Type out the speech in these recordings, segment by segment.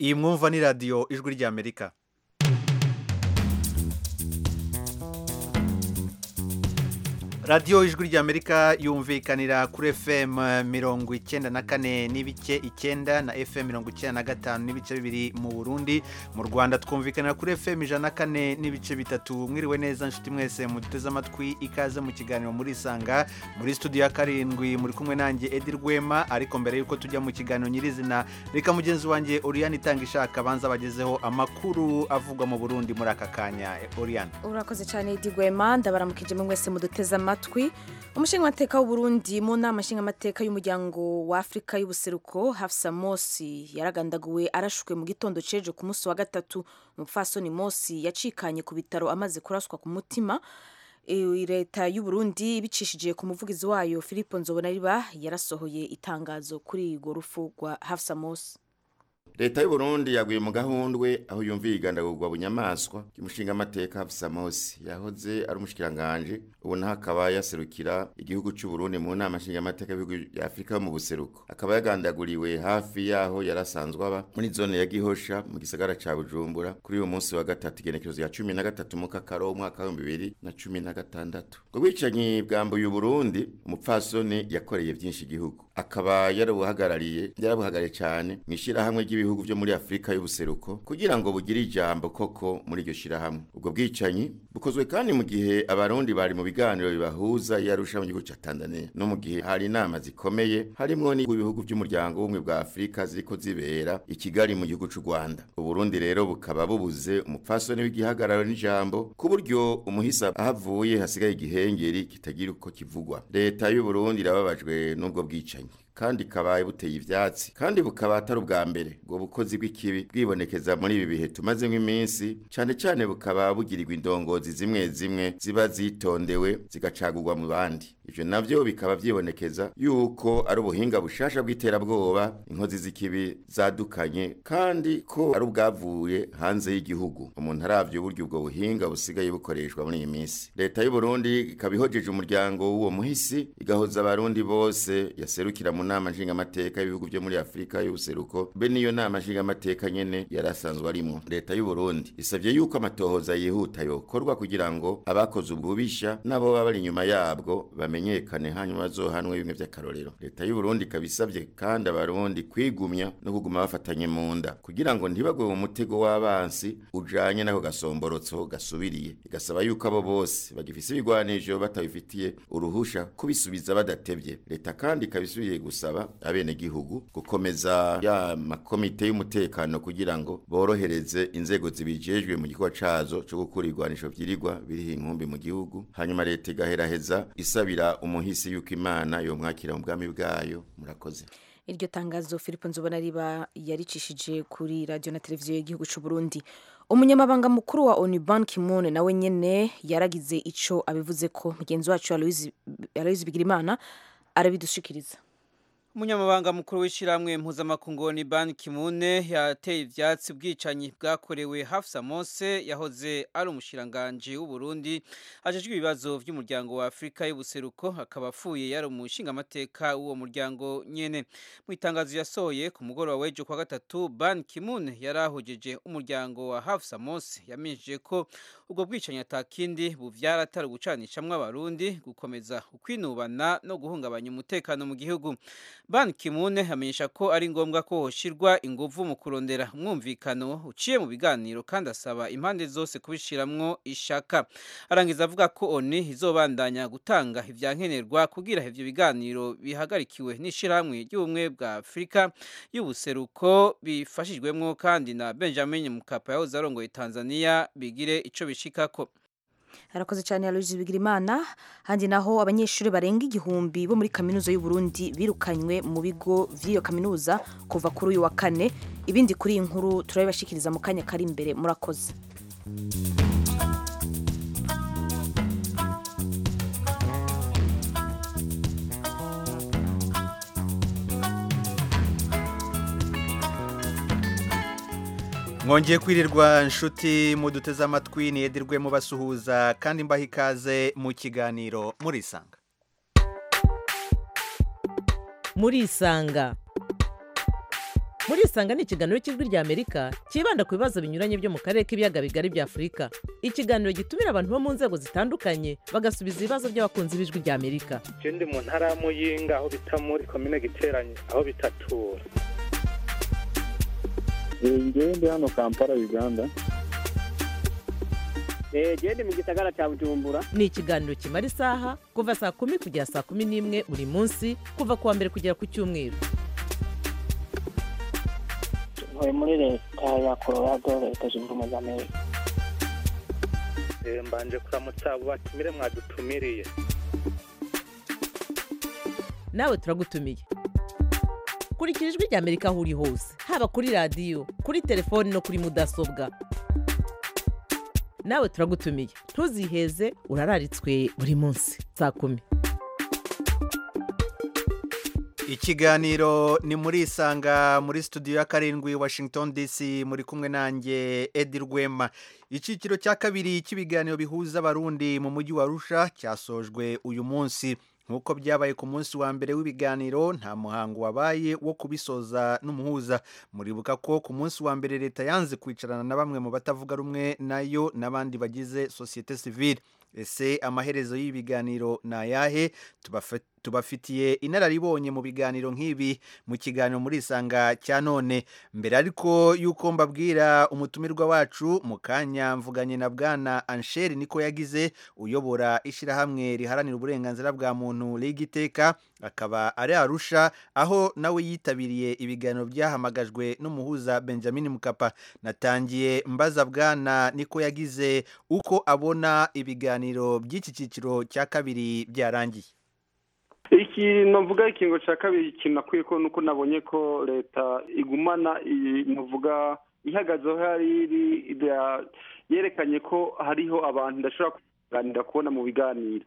iyi mwumva ni radiyo ijwi ry'amerika radiyo ijwi ry'amerika yumvikanira kuri fm mirongo icyenda na kane n'ibice icyenda na fm mirongo icyenda na gatanu n'ibice bibiri mu burundi mu rwanda twumvikanira kuri fm ijana na kane n'ibice bitatu mwiriwe neza nshuti mwese muduteze amatwi ikaze mu kiganiro muri isanga muri studio ya karindwi muri kumwe nanjye edi rwema ariko mbere y'uko tujya mu kiganiro nyirizina reka mugenzi wanjye oriyani itanga ishaka abanza bagezeho amakuru avugwa mu burundi muri aka kanya oriyani urakoze cyane edi rwema ndabaramukije mwese muduteze amatwi amatwi umushingamateka w'u Burundi mu nama nshingamateka y'umuryango wa Afurika y'ubuseruko Hafsa Mosi yaragandaguwe arashwe mu gitondo cejo ku munsi wa gatatu umupfasoni Mosi yacikanye ku bitaro amaze kuraswa ku mutima leta y'u Burundi bicishije ku muvugizi wayo Filipo Nzobonariba yarasohoye itangazo kuri urwo rupfu rwa Hafsa Mosi leta y'u Burundi yaguye mu gahundwe aho yumviye igandagurwa bunyamaswa kimushinga amateka Hafsa Mosi yahoze ari umushikiranganje ubu naho akaba yaserukira igihugu cy'u Burundi mu nama nshinga amateka y'ibihugu bya Afurika mu buseruko akaba yagandaguriwe hafi yaho yarasanzwe aba muri zone ya Gihosha mu gisagara ca Bujumbura kuri uyu munsi wa gatatu igenekerezo ya 13 mu kakaro umwaka wa 2016 ngo bicanyi bwambuye u Burundi umupfasoni yakoreye byinshi igihugu akaba yarabuhagarariye yarabuhagariye cyane mu ishyirahamwe ry'ibihugu byo muri Afurika y'ubuseruko kugira ngo bugire ijambo koko muri iryo shyirahamwe ubwo bwicanyi bukozwe kandi mu gihe abarundi bari mu biganiro bibahuza yarusha mu gihugu cya Tanzania no mu gihe hari inama zikomeye harimo n'ibihugu by'umuryango w'ubumwe bwa Afurika ziriko zibera i Kigali mu gihugu cy'u Rwanda uburundi rero bukaba bubuze umupfasoni w'igihagararo n'ijambo ku buryo umuhisa ahavuye hasigaye igihengeri kitagira uko kivugwa leta y'u Burundi irababajwe n'ubwo bwicanyi kandi kabaye buteye ibyatsi kandi bukaba atari ubwa mbere ubwo bukozi bw'ikibi bwibonekeza muri ibi bihe tumazemo iminsi cyane cyane bukaba bugirirwa indongozi zimwe zimwe ziba zitondewe zigacagurwa mu bandi ibyo nabyo bikaba byibonekeza yuko ari ubuhinga bushasha bw'iterabwoba inkozi z'ikibi zadukanye kandi ko ari ubwavuye hanze y'igihugu umuntu arabyo uburyo ubwo buhinga busigaye bukoreshwa muri iyi minsi leta y'u Burundi ikaba ihojeje umuryango w'uwo muhisi igahoza abarundi bose yaserukira mu nama nshingamateka y'ibihugu byo muri Afurika y'ubuseruko be niyo nama nshingamateka nyene yarasanzwe arimo leta y'u Burundi isavye yuko amatohoza yihuta yokorwa kugira ngo abakoze ububisha nabo baba bari nyuma yabwo bamenyekane hanyuma bazohanwe bimwe by'akarorero leta y'u Burundi kabisavye kandi abarundi kwigumya no kuguma bafatanye mu nda kugira ngo ntibagwe mu mutego w'abansi ujanye nako gasomborotso gasubiriye igasaba yuko abo bose bagifise ibigwanisho batabifitiye uruhusha kubisubiza badatevye leta kandi ikabisubiye gusaba abenegihugu gukomeza ya makomite y'umutekano kugira ngo borohereze inzego zibijejwe mu gikorwa cazo cyo gukura igwanisho vyirigwa biri inkumbi mu gihugu hanyuma leta igaheraheza isabira umuhisi yuko imana yomwakira mu bwami bwayo murakoze iryo tangazo Filipo Nzobonariba yaricishije kuri radio na televiziyo y'igihugu c'u Burundi umunyamabanga mukuru wa ONU Ban Ki-moon nawe nyene yaragize ico abivuze ko mugenzi wacu Aloys Bigirimana arabidushikiriza umunyamabanga mukuru w'ishyirahamwe mpuzamakungu ni ban kimune yateye ibyatsi ubwicanyi bwakorewe hafsa mose yahoze ari umushyiranganje w'uburundi ajejwe ibibazo by'umuryango wa afurika y'ubuseruko akaba apfuye yari umushingamateka w'uwo muryango nyene mu itangazo yasohoye ku mugoroba w'ejo kwa gatatu ban kimune yari ahugeje umuryango wa hafsa mose yaminjije ko ubwo bwicanyi atakindi buvyara atari ugucanishamwe abarundi gukomeza ukwinubana no guhungabanya umutekano mu gihugu Ban Ki-moon amenyesha ko ari ngombwa ko hoshirwa inguvu mu kurondera umwumvikano uciye mu biganiro kandi asaba impande zose kubishiramwo ishaka arangiza avuga ko ONU izobandanya gutanga ivyankenerwa kugira ivyo biganiro bihagarikiwe n'ishirahamwe ry'ubumwe bwa Afurika y'ubuseruko bifashijwemwo kandi na Benjamin Mkapa yahoze arongoye Tanzania bigire ico bishikako harakoze cyane Aloysi Bigirimana handi naho abanyeshuri barenga igihumbi bo muri kaminuza y'u Burundi birukanywe mu bigo vy'iyo kaminuza kuva kuri uyu wa kane ibindi kuri iyi nkuru turabibashikiriza mu kanya kari imbere murakoze mwongeye kwirirwa inshuti muduteze amatwi ntiyedirwe mubasuhuza kandi mbaha ikaze mu kiganiro murisanga murisanga murisanga ni ikiganiro cy'ijwi rya amerika cyibanda ku bibazo binyuranye byo mu karere k'ibiyaga bigari bya afurika ikiganiro gitumira abantu bo mu nzego zitandukanye bagasubiza ibibazo by'abakunzi b'ijwi rya amerika je ndi mu ntara ya muyinga aho bita muri komine giteranye aho bitatura ngewe ndi hano kampala uganda genda mu gisagara cya bujumbura ni ikiganiro kimara isaha kuva saa kumi kugera saa kumi n'imwe buri munsi kuva ku wa mbere kugera ku cyumweru ntuye muri leta ya colorado leta zunze ubumwe z'amerika Eh, mbanje kuramutsa abo batumire mwadutumiriye nawe turagutumiye kurikira ijwi rya amerika aho uri hose haba kuri radiyo kuri telefoni no kuri mudasobwa nawe turagutumiye ntuziheze urararitswe buri munsi saa kumi ikiganiro ni muri isanga muri studio ya karindwi washington dc muri kumwe nanjye edi rwema icyiciro cya kabiri cy'ibiganiro bihuza abarundi mu mujyi wa arusha cyasojwe uyu munsi nk'uko byabaye ku munsi wa mbere w'ibiganiro nta muhango wabaye wo kubisoza n'umuhuza muribuka ko ku munsi wa mbere leta yanze kwicarana na bamwe mu batavuga rumwe nayo n'abandi bagize sosiyete sivile ese amaherezo y'ibiganiro ni ayahe Tubafa- tubafitiye inararibonye mu biganiro nk'ibi mu kiganiro muri isanga cya none mbere ariko y'uko mbabwira umutumirwa wacu mu kanya mvuganye na bwana ansheri niko yagize uyobora ishyirahamwe riharanira uburenganzira bwa muntu riga iteka akaba ari arusha aho nawe yitabiriye ibiganiro byahamagajwe n'umuhuza benjamin mukapa natangiye mbaza bwana niko yagize uko abona ibiganiro by'iki cyiciro cya kabiri byarangiye ikintu mvuga ikingo cya kabiri ikintu nakwiye ko nuko nabonye ko leta igumana iyi mvuga ihagazeho hari iri ira- yerekanye ko hariho abantu idashobora kuganira kubona mu biganiro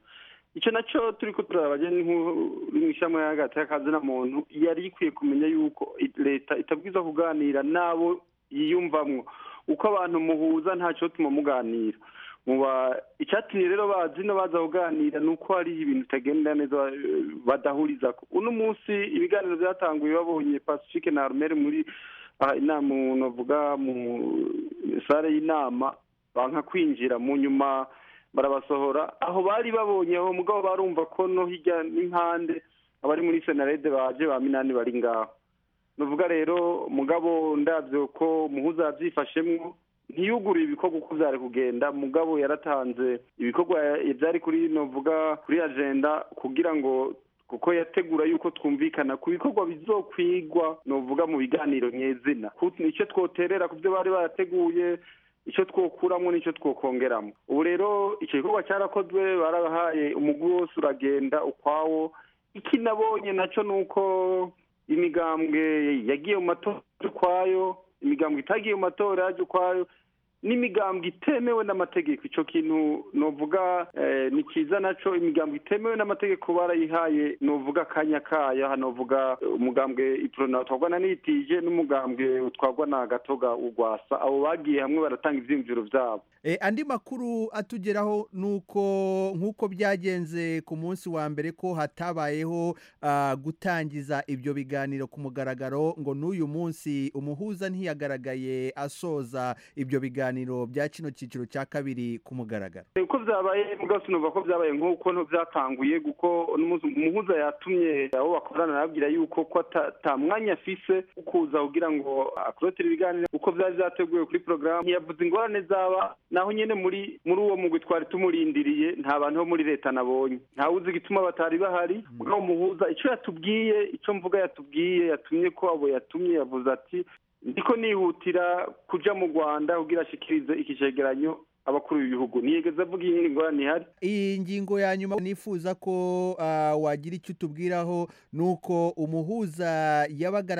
icyo nacyo turi ko turaraba njye ni nk'u- uri mu ishami hagati y'akazina muntu yari ikwiye kumenya yuko i- leta itabwiza kuganira n'abo yiyumvamwo uko abantu muhuza ntacyo tuma muganira muba icyatumye rero bazi no baza kuganira ni uko hari ibintu bitagenda neza eh, badahuriza ko uno munsi ibiganiro byatanguye babonye pacifique na arumere muri aha inama umuntu avuga mu sale y'inama banka kwinjira mu nyuma barabasohora aho bari babonye aho mugabo barumva ko no hirya n'impande abari muri senarede baje ba minani bari ngaho nuvuga rero mugabo ndabyo ko muhuza yabyifashemwo ntiyugurure ibikorwa uko byari kugenda mugabo yaratanze ibikorwa ya- byari kuri novuga kuri agenda kugira ngo kuko yategura yuko twumvikana ku bikorwa bizokwigwa novuga mu biganiro nyezina Ku- icyo twoterera ku byo bari barateguye icyo twokuramo n'icyo twokongeramo ubu rero icyo gikorwa cyarakozwe barabahaye umugwi wose uragenda ukwawo iki nabonye nacyo ni uko imigambwe yagiye mu matora yaje ukwayo imigambwe itagiye mu matora yaje ukwayo n'imigambwe itemewe n'amategeko icyo kintu novuga eh, ni cyiza naco imigambwe itemewe n'amategeko barayihaye novuga akanya kayo aha novuga eh, umugambwe iprona utwarwa na nitije n'umugambwe utwarwa na gatoga urwasa abo bagiye hamwe baratanga ivyiyumviro vyabo E, andi makuru atugeraho nuko nk'uko byagenze ku munsi wa mbere ko hatabayeho ah, gutangiza ibyo biganiro ku mugaragaro ngo n'uyu munsi umuhuza ntiyagaragaye asoza ibyo biganiro bya kino cyiciro cya kabiri ku mugaragaro uko byabaye bwose numva ko byabaye nk'uko nto byatanguye kuko n'umunsi- umuhuza yatumye abo bakorana arababwira yuko ko ata- ata mwanya afise wo kuza kugira ngo akurotire ibiganiro uko byari byateguwe kuri porogaramu ntiyavuze ingorane zaba naho nyine muri muri uwo mugwi twari tumurindiriye nta bantu bo muri leta nabonye ntawuzi igituma batari bahari mugabo umuhuza icyo yatubwiye icyo mvuga yatubwiye yatumye ko abo yatumye yavuze ati ndiko nihutira kuja mu rwanda kugira ashikirize iki cegeranyo abakuru b'ibihugu ntiyigeze avuga iyindi ngorane ihari iyi ngingo ya nyuma nifuza ko ah, wagira icyo utubwiraho ni uko umuhuza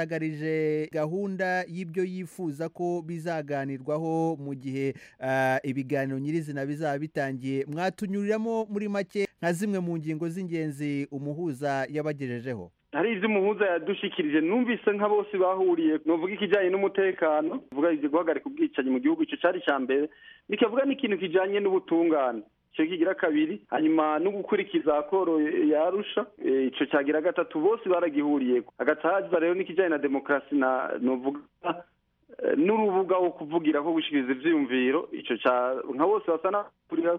yabagaragarije gahunda y'ibyo yifuza ko bizaganirwaho mu gihe ah, ibiganiro nyirizina bizaba bitangiye mwatunyuriramo muri make nka zimwe mu ngingo z'ingenzi umuhuza yabagejejeho hari ivyo umuhuza yadushikirije numvise nka bose bahuriye novuga ikijanye n'umutekano vuga ivyo guhagarika ubwicanyi mu gihugu ico cari ica mbere bikavuga n'ikintu kijanye n'ubutungane icyo kigira kabiri hanyuma no gukurikiza koro yarusha icyo cyagira gatatu bose baragihuriye hagati haza rero n'ikijyanye na demokarasi na nuvuga n'urubuga wo kuvugira ko gushyikiriza ibyiyumviro icyo cya nka bose basa n'abakurira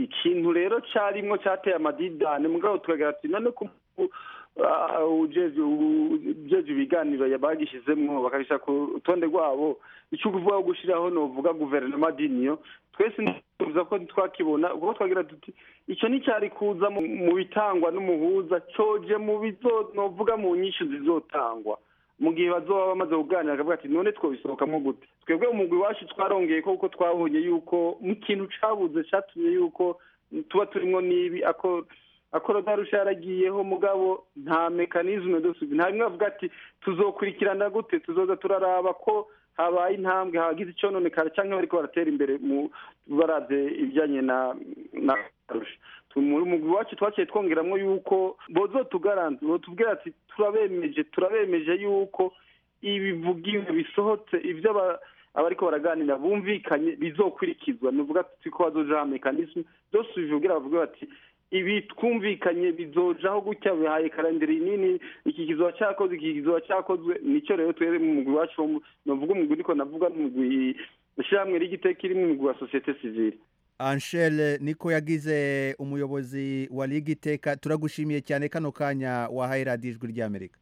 ikintu rero cyarimwo cyateye amadidane mugabo tukagira ati none ko ujeje ibiganiro bagishizemwo bakabisha ku rutonde rwabo icyo uvuga gushyiraho novuga guverinoma diniyo twese tuvuze ko twakibona ubwo twagira tuti icyo nticyari kuza mu bitangwa n'umuhuza coje mu bizonovuga mu nyinshi zizotangwa mu gihe bazoba bamaze kuganira akavuga ati none twobisohokamo gute twebwe umugwi wacu twarongeye ko kuko twabonye yuko mu kintu cabuze catumye yuko tuba turimo n'ibi ako akorodarusha yaragiyeho mugabo nta mekanizme dusubi nta rimwe avuga ati tuzokurikirana gute tuzoza turaraba ko habaye intambwe hagize icyo none kare cyangwa bariko baratera imbere mu baraze ibijyanye na na mu mugwi wacu twaciye twongeramo yuko bozo tugaranze tubwira ati turabemeje turabemeje yuko ibivugiwe bisohotse ibyo abariko baraganira bumvikanye bizokurikizwa nuvuga tuti ko bazojaho mekanisme byose bivugira bavuga bati ibi twumvikanye bizojaho gutya bihaye karandiri nini iki kizoba cyakozwe iki kizoba cyakozwe nicyo rero twere mu mugwi wacu navuga umugwi ariko navuga n'umugwi ishyirahamwe ry'igiteka iri mu mugwi wa sosiyete sivile Anshel niko yagize umuyobozi wa Ligue Iteka turagushimiye cyane kano kanya wahaye radiyo ijwi ry'Amerika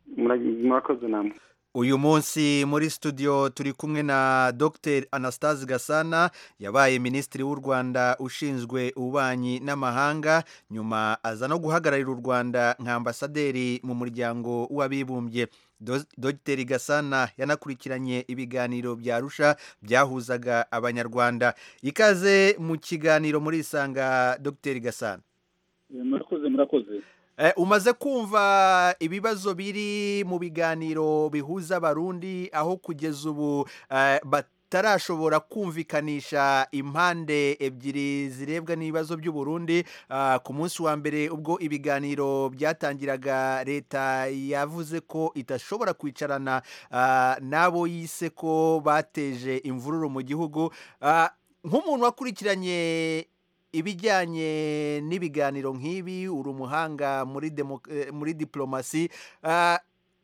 murakoze namwe uyu munsi muri studio turi kumwe na dr anastase gasana yabaye minisitiri w'u rwanda ushinzwe ububanyi n'amahanga nyuma aza no guhagararira u rwanda nka ambasaderi mu muryango w'abibumbye dr gasana yanakurikiranye ibiganiro byarusha byahuzaga abanyarwanda ikaze mu kiganiro muri isanga dr gasana murakoze murakoze umaze kumva ibibazo biri mu biganiro bihuza abarundi aho kugeza ubu batarashobora kumvikanisha impande ebyiri zirebwa n'ibibazo by'uburundi ku munsi wa mbere ubwo ibiganiro byatangiraga leta yavuze ko idashobora kwicarana n'abo yise ko bateje imvururu mu gihugu nk'umuntu wakurikiranye ibijyanye n'ibiganiro nk'ibi uri umuhanga muri diporomasi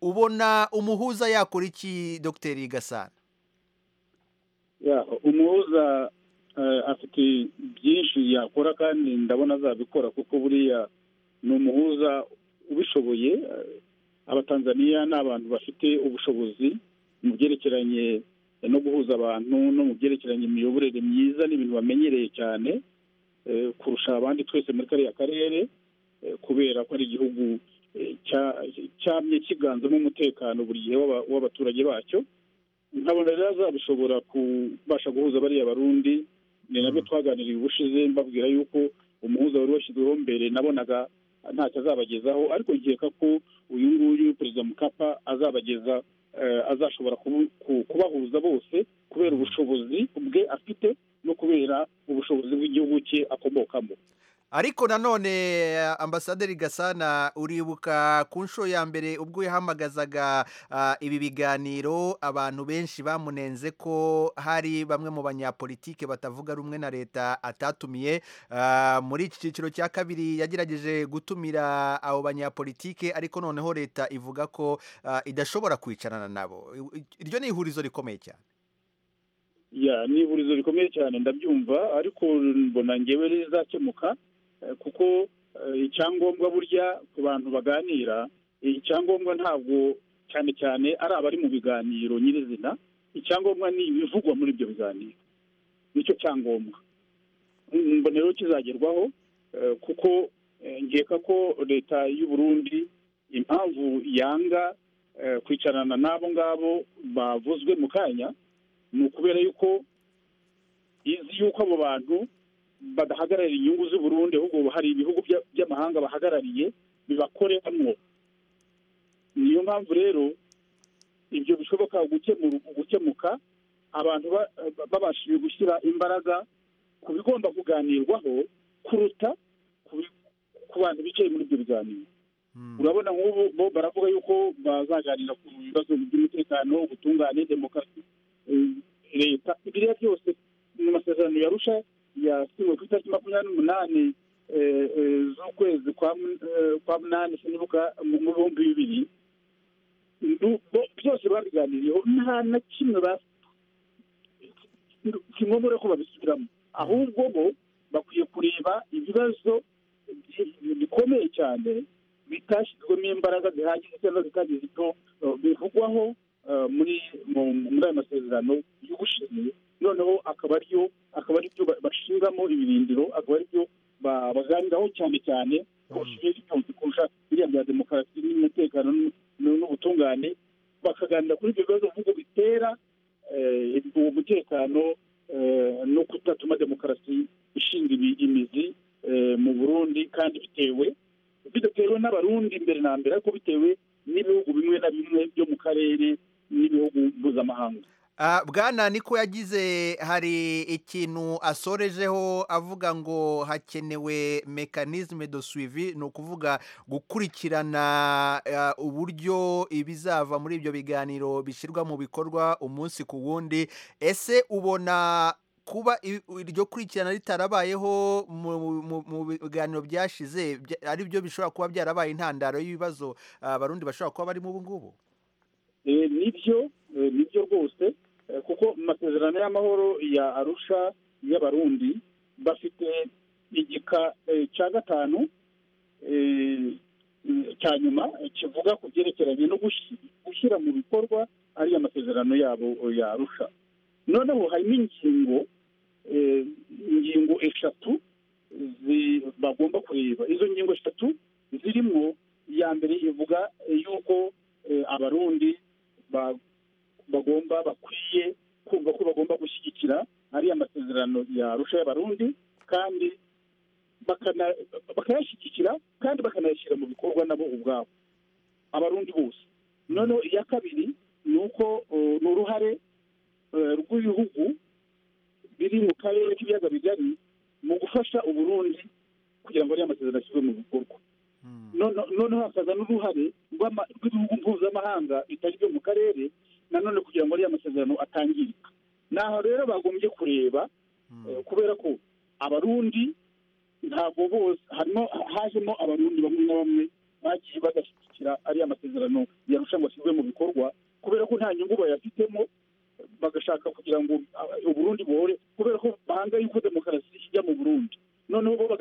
ubona umuhuza yakora iki dogiteri gasana umuhuza afite byinshi yakora kandi ndabona azabikora kuko buriya ni umuhuza ubishoboye abatanzaniya ni abantu bafite ubushobozi mu byerekeranye no guhuza abantu no mu byerekeranye imiyoborere myiza n'ibintu bamenyereye cyane kurusha abandi twese muri kariya karere kubera ko ari igihugu cyamye kiganzamo umutekano buri gihe w'abaturage bacyo nkabona rero azabishobora kubasha guhuza bariya barundi ni nabyo twaganiriye ubushize mbabwira yuko umuhuza wari washyizweho mbere nabonaga ntacyo azabagezaho ariko nkeka ko uyu nguyu perezida mukapa azabageza azashobora kubahuza bose kubera ubushobozi bwe afite no kubera ubushobozi bw'igihugu cye akomokamo ariko nanone ambasaderi gasana uribuka ku nshuro ya mbere ubwo yahamagazaga ibi biganiro abantu benshi bamunenze ko hari bamwe mu banyapolitike batavuga rumwe na leta atatumiye muri iki cyiciro cya kabiri yagerageje gutumira abo banyapolitike ariko noneho leta ivuga ko idashobora kwicarana nabo iryo ni ihurizo rikomeye cyane ni ihurizo rikomeye cyane ndabyumva ariko mbona ngewe rizakemuka kuko icyangombwa burya ku bantu baganira icyangombwa ntabwo cyane cyane ari abari mu biganiro nyirizina icyangombwa ni ibivugwa muri ibyo biganiro nicyo cyangombwa mbonero kizagerwaho kuko nkeka ko leta y'u Burundi impamvu yanga kwicarana n'abo ngabo bavuzwe mu kanya ni ukubera yuko izi yuko abo bantu badahagararira inyungu z'u Burundi ahubwo hari ibihugu by'amahanga bahagarariye bibakoreramo niyo mpamvu rero ibyo bishoboka gukemuka abantu babashije gushyira imbaraga ku bigomba kuganirwaho kuruta ku bantu bicaye muri ibyo biganiro urabona nk'ubu bo baravuga yuko bazaganira ku bibazo by'umutekano ubutungane demokarasi leta ibiriya byose mu masezerano yarusha yasiwe ku itariki makumyabiri n'umunani z'ukwezi kwa munani sinibuka mu bihumbi bibiri byose babiganiriyeho nta na kimwe kimwe ko babisubiramo ahubwo bo bakwiye kureba ibibazo bikomeye cyane bitashyizwemo imbaraga zihagije cyangwa zitari zito bivugwaho muri ayo masezerano y'ubushize noneho akaba ariyo akaba aribyo bashingamo ibirindiro akaba aribyo baganiraho cyane cyane kurusha ibindi byose kurusha biriya bya demokarasi n'umutekano n'ubutungane bakaganira kuri ibyo bibazo bihugu bitera umutekano no kudatuma demokarasi ishinga imizi mu burundi kandi bitewe bidatewe n'abarundi mbere na mbere ariko bitewe n'ibihugu bimwe na bimwe byo mu karere n'ibihugu mpuzamahanga bwana niko yagize hari ikintu asorejeho avuga ngo hakenewe mekanizme do suivi ni ukuvuga gukurikirana uburyo ibizava muri ibyo biganiro bishyirwa mu bikorwa umunsi ku wundi ese ubona kuba iryo kurikirana ritarabayeho mu biganiro byashize ari byo bishobora kuba byarabaye intandaro y'ibibazo abarundi bashobora kuba barimo ubu ngubu nibyo nibyo rwose kuko mu masezerano y'amahoro ya arusha y'abarundi bafite igika cya gatanu cya nyuma kivuga ku byerekeranye no gushyira mu bikorwa ariya masezerano yabo ya arusha noneho harimo ingingo ingingo eshatu bagomba kureba izo ngingo eshatu zirimo iya mbere ivuga y'uko abarundi bagomba bakwiye kumva ko bagomba gushyigikira ariya masezerano yarusha y'abarundi kandi bakayashyigikira kandi bakanayashyira mu bikorwa nabo ubwabo abarundi bose noneho iya kabiri ni uko ni uruhare rw'ibihugu biri mu karere k'ibiyaga bigari mu gufasha uburundi kugira ngo ariya masezerano ashyirwe mu bikorwa noneho hakaza n'uruhare rw'ibihugu mpuzamahanga bitari byo mu karere nanone kugira ngo ariya masezerano atangirika ni aho rero bagombye kureba kubera ko abarundi ntabwo bose harimo hajemo abarundi bamwe na bamwe bagiye bagashyigikira ariya masezerano yarusha ngo ashyirwe mu bikorwa kubera ko nta nyungu bayafitemo bagashaka kugira ngo uburundi buhore kubera ko bahanga yuko demokarasi ijya mu burundi noneho bo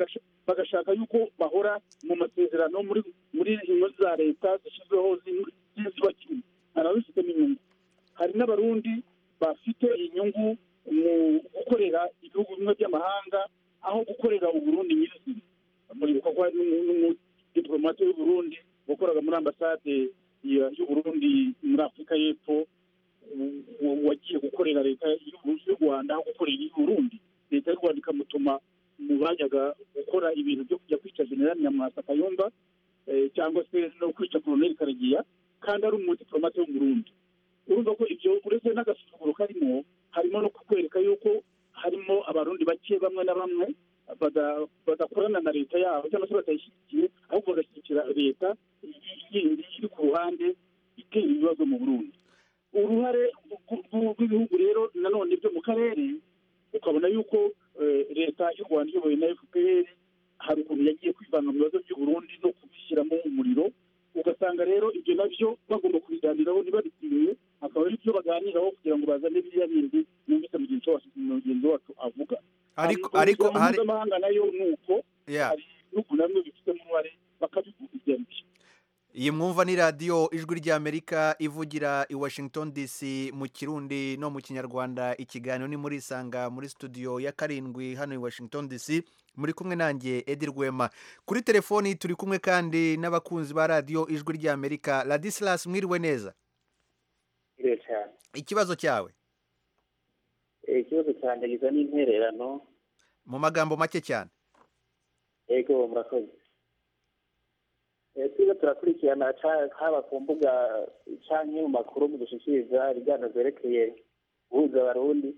bagashaka yuko bahora mu masezerano muri muri za leta zishyizweho zizwa kimwe hari ababifitemo inyungu hari n'abarundi bafite inyungu mu gukorera ibihugu bimwe by'amahanga aho gukorera uburundi nyirizina muri bikorwa n'umudipolomate w'uburundi wakoraga muri ambasade y'uburundi muri afurika y'epfo wagiye gukorera leta y'u rwanda aho gukorera iy'uburundi leta y'u rwanda ikamutuma mu bajyaga gukora ibintu byo kujya kwica generali nyamwasa kayumba cyangwa se no kwica koroneli karegeya kandi ari umudipolomate wo mu rundi urumva ko ibyo uretse n'agasuzuguro karimo harimo no kukwereka yuko harimo abarundi bake bamwe na bamwe badakorana na leta yabo cyangwa se batayishyigikiye ahubwo bagashyigikira leta yindi iri ku ruhande itera ibibazo mu burundi uruhare rw'ibihugu rero nanone byo mu karere ukabona yuko leta y'u rwanda iyobowe na fpr hari ukuntu yagiye kwivanga mu bibazo by'uburundi no kubishyiramo umuriro ugasanga rero ibyo nabyo bagomba kubiganiraho ntibabitinye akaba ari byo baganiraho kugira ngo bazane biriya bindi numvise mugenzi wacu avuga ariko ariko hari mpuzamahanga nayo ni uko hari ibihugu namwe bifitemo uruhare bakabikurikirana iyi mwumva ni radiyo ijwi ry'amerika ivugira i washington dc mu kirundi no mu kinyarwanda ikiganiro ni muri isanga muri studio ya karindwi hano i washington dc muri kumwe nanjye edi rwema kuri telefoni turi kumwe kandi n'abakunzi ba radiyo ijwi ry'amerika radisilasi mwiriwe neza ikibazo cyawe ikibazo cyanjye giza n'intererano mu magambo make cyane yego murakoze twiza turakurikirana haba ku mbuga canke mu makuru mu dushikiriza ibiganiro byerekeye guhuza abarundi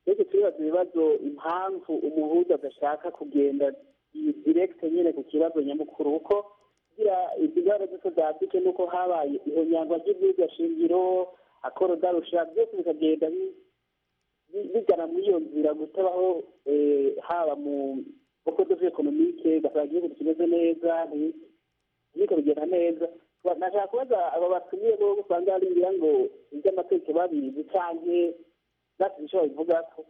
twese turibaza ibibazo impamvu umuhuza adashaka kugenda direkite nyine ku kibazo nyamukuru kuko kugira izigaro zose za afurike nuko habaye ihonyangwa ry'ibyigashingiro akorodarusha byose bikagenda bigana muri iyo nzira gutabaho haba mu boko dovi ekonomike ugasanga igihugu kimeze neza ntibiriko bigenda neza nashaka kubaza aba batumiye bo usanga barindira ngo iby'amateka babizi cyane natwe icyo babivuga ko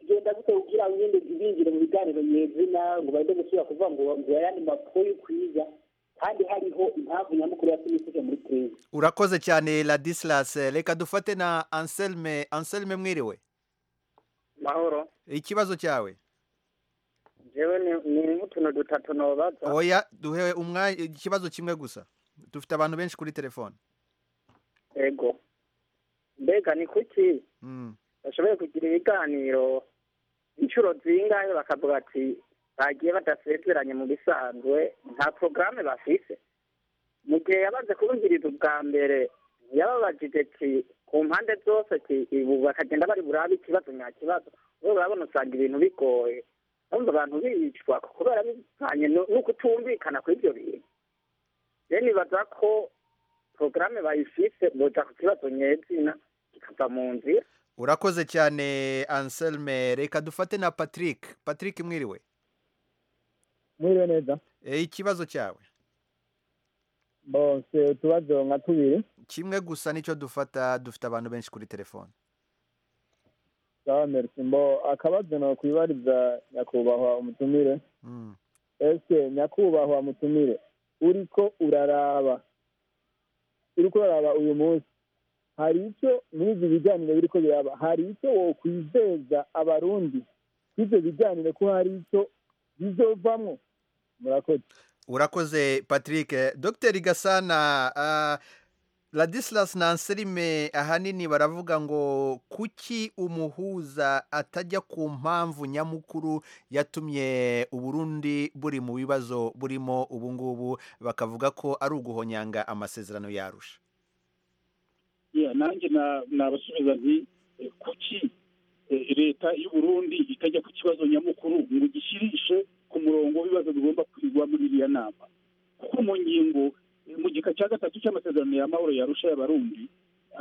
igenda gute kugira ngo ngende ibinjire mu biganiro nyezina ngo bagende gusubira kuvuga ngo ngo ayandi makuru y'ukwiza kandi hariho impamvu nyamukuru yatumye isuke muri keza urakoze cyane ladisilas reka dufate na anselme anselme mwiriwe mahoro ikibazo cyawe jewe ni ni nk'utuntu dutatu nobaza oya duhe umwanya ikibazo kimwe gusa dufite abantu benshi kuri telefone ego mbega ni kuki Mm. bashoboye kugira ibiganiro inshuro zingahe bakavuga ati bagiye badasezeranye mu bisanzwe nta porogaramu bafise mu gihe yabaze kubungiriza ubwa mbere yababajije ati ku mpande zose ati ubu bakagenda bari burabe ikibazo nta kibazo we urabona usanga ibintu bigoye urumva abantu bicwa kubera bivanye no no kutumvikana kuri ibyo bintu rero nibaza ko porogaramu bayifise boja ku kibazo nyezina kikava mu nzira urakoze cyane anselme reka dufate na patrick patrick mwiriwe mwiriwe neza e, ikibazo cyawe bose utubazo nka tubiri kimwe gusa nicyo dufata dufite abantu benshi kuri telefone sawa merci mbo akabazo nokwibariza nyakubahwa umutumire Mm. ese nyakubahwa mutumire uriko uraraba uriko uraraba uyu munsi hari icyo muri ibi biganiro biriko biraba hari icyo wokwizeza abarundi ivyo biganiro ko hari icyo bizovamwo murakoze urakoze patrick Eh, dr gasana ah, ladislas na anselme ahanini baravuga ngo kuki umuhuza atajya ku mpamvu nyamukuru yatumye uburundi buri mu bibazo burimo ubu ngubu bakavuga ko ari uguhonyanga amasezerano yarusha Yeah, nanjye na- nabasubiza nti eh, kuki eh, leta y'u Burundi itajya ku kibazo nyamukuru ngo gishirishe ku murongo w'ibibazo bigomba kwigwa muri iriya nama kuko mu ngingo eh, mu gika cya gatatu cy'amasezerano y'amahoro yarusha y'abarundi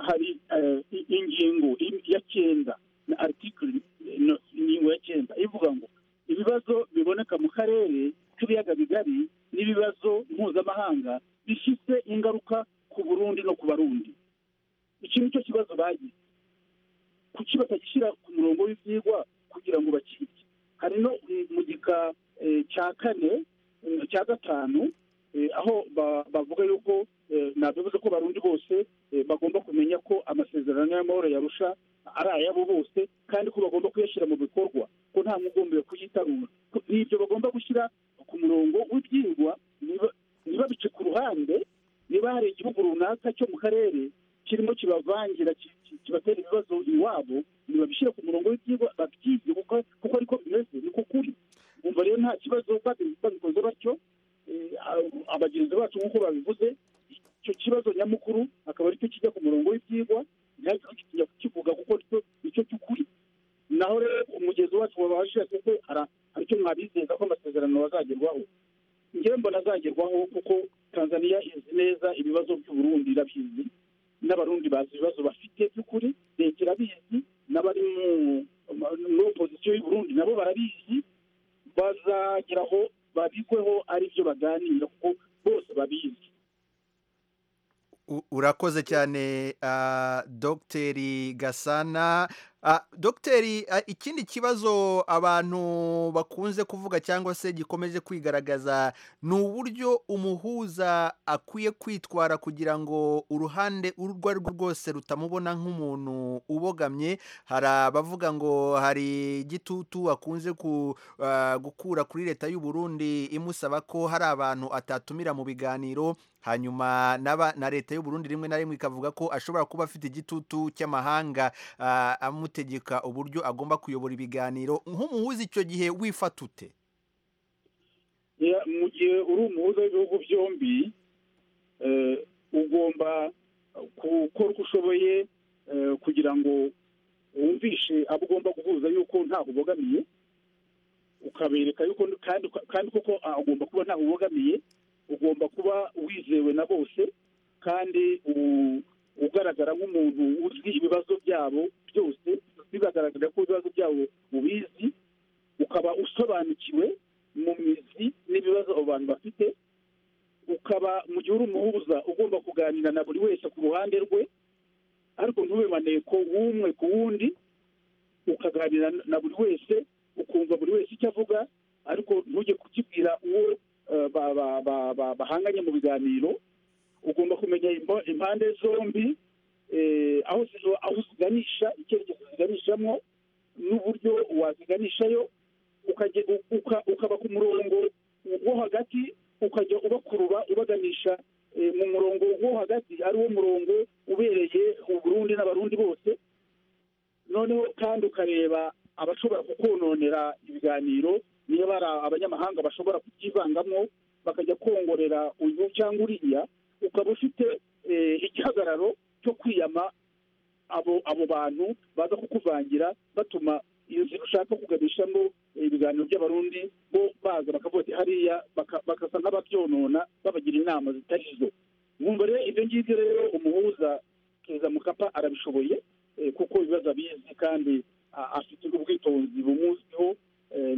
hari eh, i- ingingo im- ya cyenda na article eh, no, ingingo ya cyenda ivuga ngo ibibazo biboneka mu karere k'ibiyaga bigari n'ibibazo mpuzamahanga bifite ingaruka ku burundi no ku barundi iki ni cyo kibazo bagize kuki batagishyira ku murongo w'ibyigwa kugira ngo bakirye hari no eh, mu gika eh, cya kane eh, cya gatanu eh, aho ba- bavuga yuko eh, nabivuze ko barundi bose eh, bagomba kumenya ko amasezerano y'amahoro yarusha ari ayabo bose kandi ko bagomba kuyashyira mu bikorwa ko nta mwugombewe kuyitarura Ko- n'ibyo bagomba gushyira ku murongo w'ibyigwa niba- niba bice ku ruhande niba hari igihugu runaka cyo mu karere kirimo kibavangira ki- ki- kibatera ibibazo iwabo ntibabishyire ku murongo w'ibyigwa babyige kuko kuko ariko bimeze niko kuri bumva rero nta kibazo babi- babikoze batyo eh, a- abagenzi bacu nk'uko babivuze icyo kibazo nyamukuru akaba aricyo kijya ku murongo w'ibyigwa ntihagire ukijya kukivuga kuko aricyo icyo cy'ukuri naho rero umugezi wacu wabashije kuko hari icyo mwabizeza ko amasezerano bazagerwaho njyewe mbona azagerwaho kuko tanzania izi neza ibibazo by'uburundi irabizi n'abarundi bazi ibibazo bafite by'ukuri leta irabizi n'abari mu- muri opozisiyo y'uburundi nabo barabizi bazageraho babigweho ari byo baganira kuko bose babizi U- urakoze cyane ah, Dr gasana Ah, Dr ah, ikindi kibazo abantu bakunze kuvuga cyangwa se gikomeje kwigaragaza ni uburyo umuhuza akwiye kwitwara kugira ngo uruhande urwo ari rwo rwose rutamubona nk'umuntu ubogamye hari abavuga ngo hari igitutu akunze ku- ah, gukura kuri leta y'u Burundi imusaba ko hari abantu atatumira mu biganiro hanyuma n'aba- na leta y'u Burundi rimwe na rimwe ikavuga ko ashobora kuba afite igitutu cy'amahanga ah, amutegeka uburyo agomba kuyobora ibiganiro nk'umuhuza icyo gihe wifata ute Ya, mu gihe uri umuhuza w'ibihugu byombi eh, ugomba gukora uko ushoboye eh, kugira ngo wumvishe abo ugomba guhuza yuko ntaho ubogamiye ukabereka yuko kandi kandi koko ah, ugomba kuba ntaho ubogamiye ugomba kuba wizewe na bose kandi u- ugaragara nk'umuntu uzi ibibazo byabo byose bibagaragara ko ibibazo byabo ubizi ukaba usobanukiwe mu mizi n'ibibazo abo bantu bafite ukaba mu gihe uri umuhuza ugomba kuganira na buri wese ku ruhande rwe ariko ntube maneko w'umwe ku wundi ukaganira na buri wese ukumva buri wese icyo avuga ariko ntujye kukibwira uwo eh, ba- ba- ba- ba- bahanganye mu biganiro ugomba kumenya imbo- impande zombi eh, aho zi- aho ziganisha icyerekezo ziganishamo n'uburyo waziganishayo ukajya uka- ukaba ku murongo wo hagati ukajya ubakurura ubaganisha eh, mu murongo wo hagati ari wo murongo ubereye uburundi n'abarundi bose noneho kandi ukareba abashobora kukononera ibiganiro niba ari abanyamahanga bashobora kubyivangamo bakajya kongorera uyu cyangwa uriya ukaba ufite eh, igihagararo cyo kwiyama abo abo bantu baza kukuvangira batuma iyo nzira ushaka kuganishamo ibiganiro by'abarundi bo baza bakavuga ati hariya baka- bagasa nk'ababyonona babagira inama zitari zo mwumva rero ibyo ngibyo rero umuhuza keza mukapa arabishoboye eh, kuko ibibazo abizi kandi a- afite ubwitonzi bumuziho eh,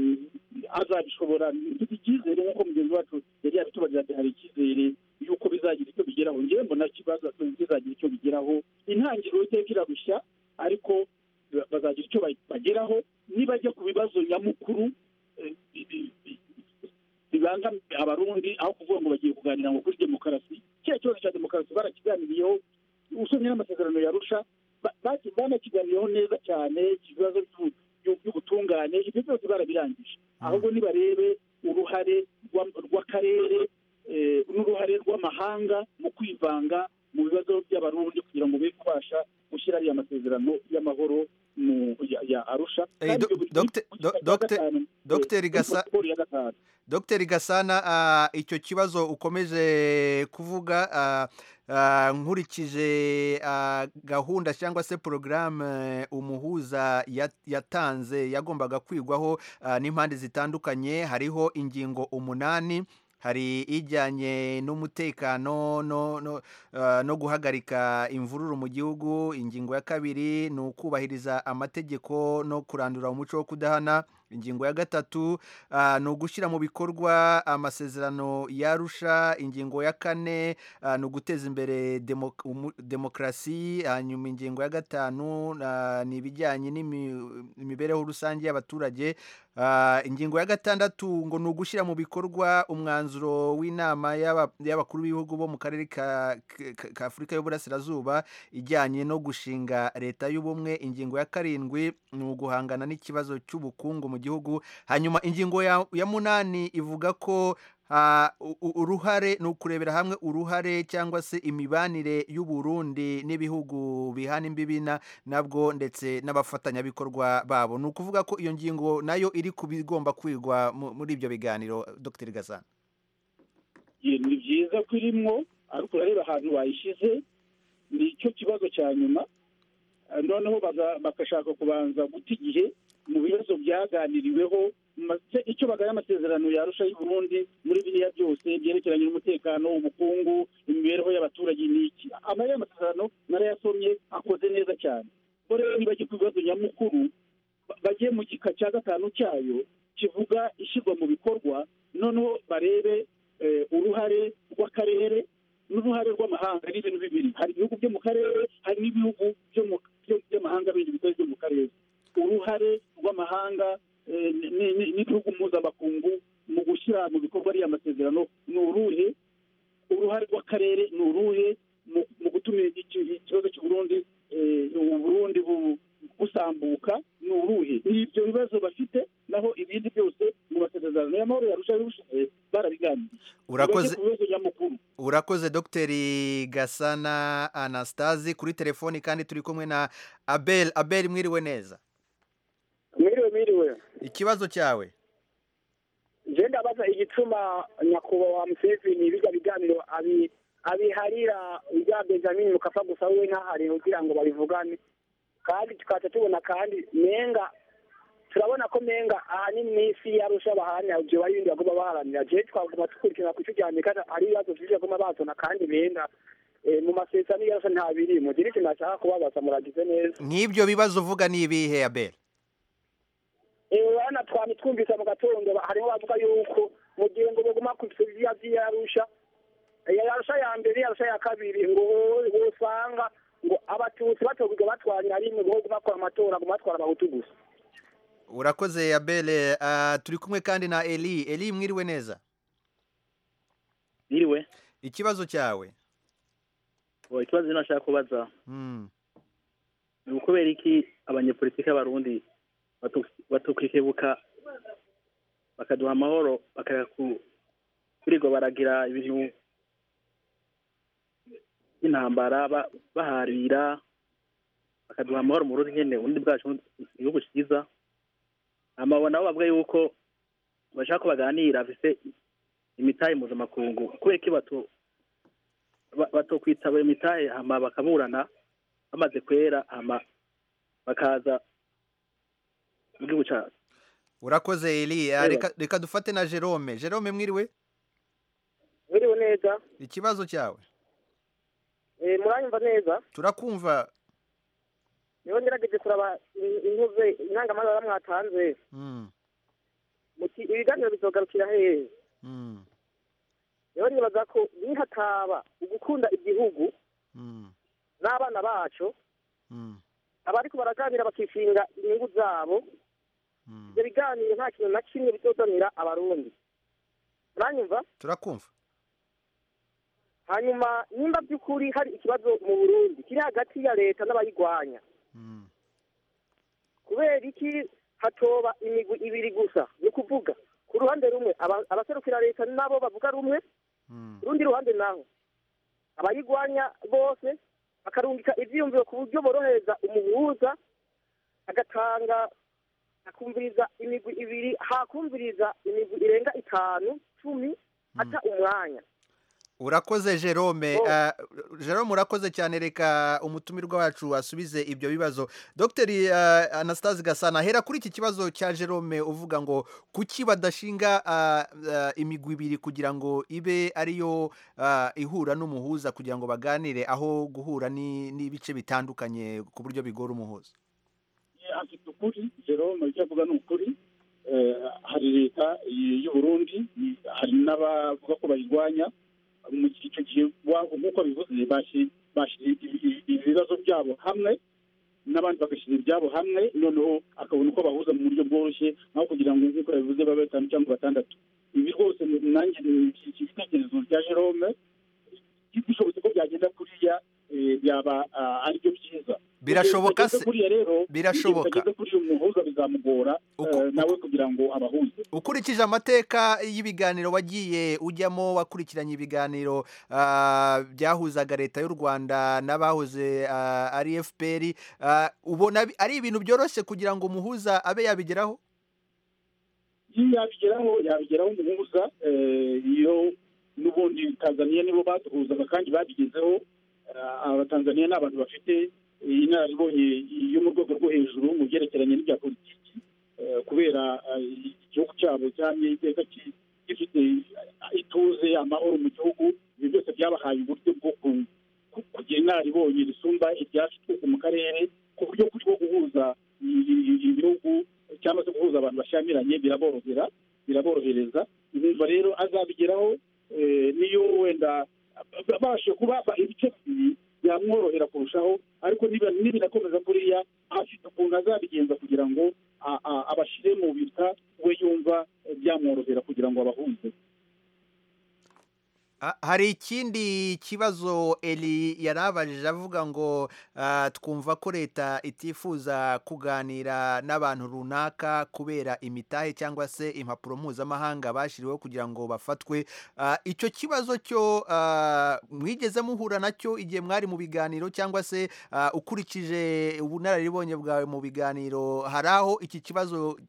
azabishobora mfite icyizere nk'uko mugenzi wacu yari yabitubarira ati hari icyizere yuko bizagira icyo bigeraho ngewe mbona kibaza bizagira icyo bigeraho intangiriro iteka irarushya ariko ba- bazagira icyo ba- bageraho nibajya ku bibazo nyamukuru eh, bi- bi- bi- bibangamiye abarundi aho kuvuga ngo bagiye kuganira ngo kuri demokarasi kiriya kibazo cya demokarasi barakiganiriyeho usomye n'amasezerano yarusha banakiganiriyeho neza cyane ibibazo by'u- by'u- by'ubutungane ibyo byose barabirangije ahubwo nibarebe uruhare rwa- rw'akarere eh, n'uruhare rw'amahanga mu kwivanga mu bibazo by'abarundi kugira ngo be kubasha gushyira ariya masezerano y'amahoro mu ya- ya arusha Eh, Kandi do- ibyo buri- Dogite- mu do- gika cya Dogite- gatanu, eh, Dogiteri muri Gasa- protokoli ya gatanu Dogiteri Gasana ah, icyo kibazo ukomeje kuvuga ah, ah, nkurikije ah, gahunda cyangwa se porogaramu umuhuza ya- yatanze yagombaga kwigwaho ah, n'impande zitandukanye hariho ingingo umunani hari ijyanye n'umutekano no, no, ah, no guhagarika imvururu mu gihugu ingingo ya kabiri ni ukubahiriza amategeko no kurandura umuco wo kudahana ingingo ya gatatu ah, ni ugushyira mu bikorwa amasezerano yarusha ingingo ya kane ah, ni uguteza imbere demo- umu- demokarasi hanyuma ingingo ya gatanu ah, ni ibijyanye n'imi- imibereho rusange y'abaturage Ah, ingingo ya gatandatu ngo ni ugushyira mu bikorwa umwanzuro w'inama y'aba- y'abakuru b'ibihugu bo mu karere ka, ka, ka afurika y'uburasirazuba ijyanye no gushinga leta y'ubumwe ingingo ya karindwi ni uguhangana n'ikibazo cy'ubukungu mu gihugu hanyuma ingingo ya, ya munani ivuga ko ah, u- u- uruhare ni ukurebera hamwe uruhare cyangwa se imibanire y'uburundi n'ibihugu bihana imbibi na- nabwo ndetse n'abafatanyabikorwa babo ni ukuvuga ko iyo ngingo nayo iri ku bigomba kwigwa mu- muri ibyo biganiro dr gasana Iyo ni byiza ko irimwo ariko urareba ahantu bayishyize ni cyo kibazo cya nyuma Eh, noneho baza- bagashaka kubanza guta igihe mu bibazo byaganiriweho mase- icyo bagaya amasezerano yarusha y'u Burundi muri biriya byose byerekeranye n'umutekano ubukungu imibereho y'abaturage ni iki amariya amasezerano narayasomye akoze neza cyane ko rero nibajya ku bibazo nyamukuru ba- bajye mu gika cya gatanu cyayo kivuga ishyirwa mu bikorwa noneho barebe eh, uruhare rw'akarere n'uruhare rw'amahanga ari ibintu bibiri hari ibihugu byo mu karere hari n'ibihugu byo mu- byo- by'amahanga bindi bitari byo mu karere uruhare rw'amahanga eh, ni- ni- n'ibihugu mpuzamakungu mu gushyira mu bikorwa ariya masezerano ni uruhe uruhare rw'akarere ni uruhe mu- mu gutuma iki- ikibazo cy'u Burundi eh, u Burundi bu- busambuka ni uruhe ni ibyo bibazo bafite naho ibindi byose mu masezerano y'amahoro yarushaho bishize barabiganiriye Urakoze- Bajye ku bibazo nyamukuru urakoze dr gasana anastasi kuri telefoni kandi turi kumwe na abel abel mwiriwe neza mwiriwe mwiriwe ikibazo cyawe je ndabaza igituma nyakubahwa museveni biga biganiro abi abiharira ibya benjamin mukapa gusa we ntahari kugira ngo babivugane kandi tukaca tubona kandi menga turabona ko menga ahanini n'isi yarusha baharanira je baribindi bagomba baharanira je twaguma dukurikirana ku ico rya amerika hari ibibazo vyinshi bagomba bazana kandi menga mu masezerano yose nta birimo rero ikintu nashaka kubabaza muragize neza nk'ibyo bibazo uvuga ni ibihe abere urabona twari twumvise mu gatondo harimo bavuga yuko mu gihe ngo baguma kubisiga by'iyarusha yarusha ya mbere yarusha ya kabiri ngo ngo usanga ngo abatutsi batobuga batwanya rimwe ngo baguma bakora amatora ngo batwara abahutu gusa urakoze abere turi kumwe kandi na eli eli mwiriwe neza mwiriwe ikibazo cyawe ikibazo nashaka kubaza ni ukubera iki abanyepolitike b'abarundi batukikebuka bakaduha amahoro kurirwa baragira ibintu by'intambara baharira bakaduha amahoro mu rundi nyine ubundi bwacu igihugu cyiza amabona nabo bavuga yuko bashaka ko baganira bafite imitahe mpuzamakungu kubera ko bato batokwitaba imitahe hama bakaburana bamaze kwera hama bakaza mu gihugu cyacu urakoze eliya reka dufate na jerome jerome mwiriwe mwiriwe neza ikibazo cyawe muranyumva neza turakumva niba ngerageze kuraba intuze intangamara mwatanze ibiganiro bizogarukira hehe rero nibaza ko nihataba ugukunda igihugu n'abana bacu abari baraganira bakishinga inyungu zabo ibyo biganiro nta kintu na kimwe bitozanira abarundi uranyumva turakumva hanyuma nimba by'ukuri hari ikibazo mu burundi kiri hagati ya leta n'abayirwanya kubera iki hatoba imigwi ibiri gusa ni ukuvuga ku ruhande rumwe abaserukira leta nabo bavuga rumwe urundi ruhande naho abayirwanya bose bakarungika ibyiyumviro ku buryo borohereza umuhuza agatanga akumviriza imigwi ibiri hakumviriza imigwi irenga itanu cumi ata umwanya urakoze jerome jerome urakoze cyane reka umutumirwa wacu wasubize ibyo bibazo dogiteri anastase gasana hera kuri iki kibazo cya jerome uvuga ngo kuki badashinga imigwi ibiri kugira ngo ibe ariyo ihura n'umuhuza kugira ngo baganire aho guhura n'ibice bitandukanye ku buryo bigora umuhuza afite ukuri jerome icyo avuga ni ukuri hari leta y'uburundi hari n'abavuga ko bayirwanya icyo gihe nk'uko bivuze bashyira ibibazo byabo hamwe n'abandi bagashyira ibyabo hamwe noneho akabona uko bahuza mu buryo bworoshye aho kugira ngo nk'uko yabivuze babe batanu cyangwa batandatu ibi rwose nanjye ni ibitekerezo bya jerome bishobotse ko byagenda kuriya byaba aribyo byiza birashoboka se kuriya rero birashoboka kuri uyu muhuza bizamugora nawe kugira ngo abahuze ukurikije amateka y'ibiganiro wagiye ujyamo wakurikiranye ibiganiro byahuzaga leta y'u rwanda n'abahoze ari fpr ubona ari ibintu byoroshye kugira ngo umuhuza abe yabigeraho yabigeraho yabigeraho umuhuza iyo n'ubundi tanzaniya nibo baduhuzaga kandi babigezeho abatanzaniya ni abantu bafite inararibonye yo mu rwego rwo hejuru mu byerekeranye n'ibya politiki kubera igihugu cyabo cyamye iteka gifite ituze amahoro mu gihugu ibi byose byabahaye uburyo bwo kugira inararibonye risumba iryacu twese mu karere ku buryo kuri bwo guhuza ibihugu cyangwa se guhuza abantu bashyamiranye biraborohera biraborohereza numva rero azabigeraho niyo wenda babashije kubaba ibice bibiri byamworohera kurushaho ariko niba nibinakomeza kuriya afite ukuntu azabigenza kugira ngo abashyire mu bita we yumva byamworohera kugira ngo abahuze hari ikindi kibazo eri yarabajije avuga ngo twumva ko leta itifuza kuganira n'abantu runaka kubera imitahe cyangwa se impapuro mpuzamahanga bashyiriweho kugira ngo bafatwe icyo kibazo cyo mwigeze muhura nacyo igihe mwari mu biganiro cyangwa se ukurikije ubunararibonye bwawe mu biganiro hari aho iki kibazo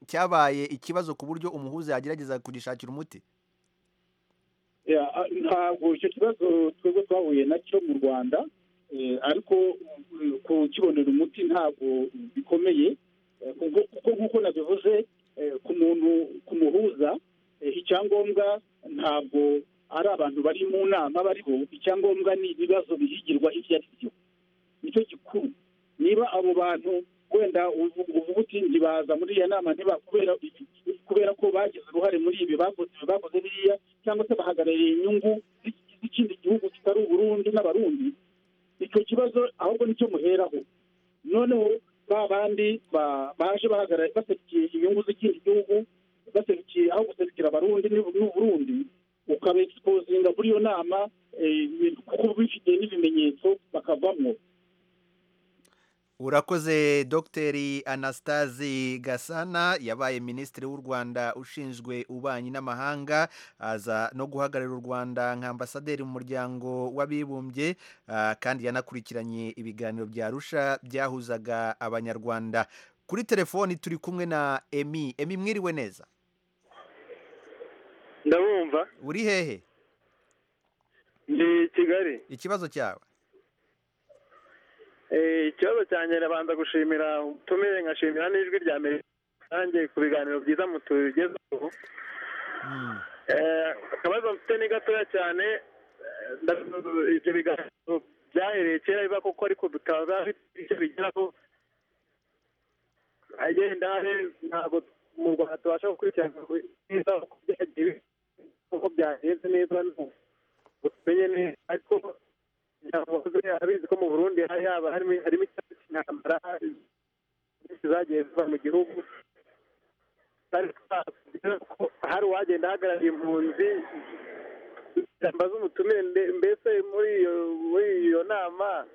cyabaye ikibazo ku buryo umuhuza yagerageza kugishakira umuti ntabwo icyo kibazo twebwe twahuye nacyo mu rwanda ariko kukibonera umuti ntabwo bikomeye kuko nk'uko nabivuze ku muntu ku muhuza icyangombwa ntabwo ari abantu bari mu nama bariho icyangombwa ni ibibazo bihigirwa ibyo ari byo nicyo gikuru niba abo bantu wenda uvuga uti ntibaza muri iyo nama ntibakubera kubera ko bagize uruhare muri ibi bakoze ibi bakoze biriya cyangwa se bahagarariye inyungu z'ikindi gihugu kitari uburundi n'abarundi icyo kibazo ahubwo nicyo muheraho noneho ba bandi ba- baje bahagarariye baserukiye inyungu z'ikindi gihugu baserukiye aho guserukira abarundi n'u- n'uburundi ukaba exposinga muri iyo nama eh, ibintu kuko bifite n'ibimenyetso bakavamo urakoze dogiteri anastasi gasana yabaye minisitiri w'u rwanda ushinzwe ububanyi n'amahanga aza no guhagararira u rwanda nka ambasaderi mu muryango w'abibumbye ah, kandi yanakurikiranye ibiganiro bya rusha byahuzaga abanyarwanda kuri telefoni turi kumwe na emi emi mwiriwe neza ndabumva uri hehe ndi kigali ikibazo cyawe Eh, ikibazo cyanjye rabanza gushimira ubutumire nkashimira n'ijwi rya amerika rusange ku biganiro byiza mutugezaho Eh, akabazo mfite ni gatoya cyane Eh, nda- ibyo biganiro byahereye kera biba kuko ariko bikaba bifite icyo bigeraho agendare ntabwo mu rwanda tubasha gukurikirana neza uko byagiye uko byagenze neza tumenye neza ariko umuryango wahoze abizi ko mu burundi hari haba harimo harimo ikibazo cy'intambara nyinshi zagiye ziva mu gihugu kandi twavuze ko hari uwagenda ahagarariye impunzi ijambo z'umutumire mbe- mbese muri iyo muri iyo nama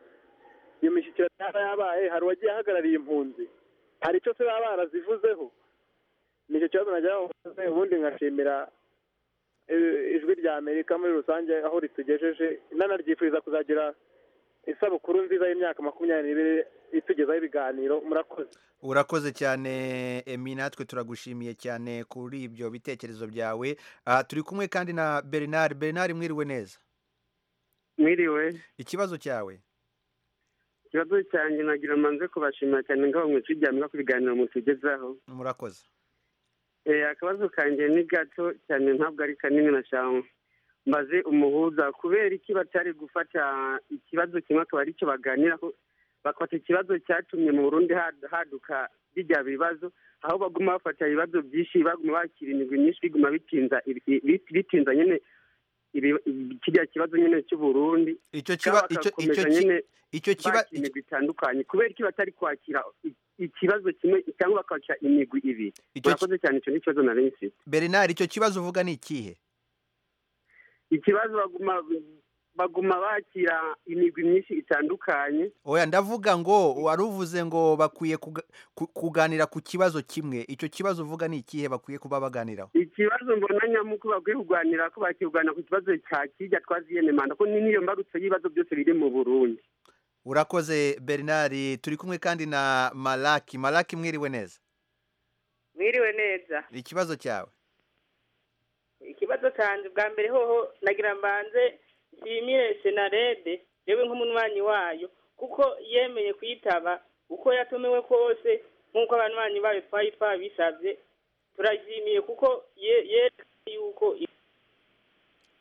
iyo mishyikirano yaba yabaye hari uwagiye ahagarariye impunzi hari icyo se baba barazivuzeho nicyo kibazo nagira ngo mbaze, ubundi nkashimira eh, ijwi rya amerika muri rusange aho ritugejeje nanaryifuriza kuzagira isabukuru nziza y'imyaka makumyabiri n'ibiri itugezaho ibiganiro murakoze urakoze cyane emi natwe turagushimiye cyane kuri ibyo bitekerezo byawe Ah, turi kumwe kandi na bernard bernard mwiriwe neza mwiriwe ikibazo cyawe ikibazo cyanjye nagira ngo mbanze kubashimira cyane ngaho mwese ijyamira ku biganiro mutugezaho murakoze Eh, akabazo kanjye ni gato cyane ntabwo ari kanini na cyangwa mbaze umuhuza kubera iki batari gufata ikibazo kimwe akaba aricyo baganiraho bafata ikibazo cyatumye mu burundi had- haduka bijya bibazo aho baguma bafata ibibazo byinshi baguma bakira imigwi myinshi biguma bitinza ibi- bi- bitinza nyine ibi- kirya kibazo nyine cy'uburundi icyo kiba icyo- icyo ki- icyo kiba imigwi itandukanye kubera iki batari kwakira i- ikibazo kimwe cyangwa bakakira imigwi ibiri Icyo ki- murakoze cyane icyo ni ikibazo nari nsi bernard icyo kibazo uvuga ni ikihe ikibazo baguma baguma bakira imigwi myinshi itandukanye oya ndavuga ngo wari uvuze ngo bakwiye kuga- ku- kuganira ku kibazo kimwe icyo kibazo uvuga ni ikihe bakwiye kuba baganiraho ikibazo mbona nyamuku bakwiye kuganira ko bakirwanya ku kibazo cya kijya twaziyene manda ko ni niyo mbarutso y'ibibazo byose biri mu burundi urakoze bernard turi kumwe kandi na malaki malaki mwiriwe neza mwiriwe neza ikibazo cyawe ikibazo cyanjye bwa mbere hoho nagira mbanze nshimire senarede yewe nk'umunywanyi wayo kuko yemeye kuyitaba uko yatumiwe kose nk'uko abanywanyi bayo twari twabisabye turayishimiye kuko ye- yerekanye yuko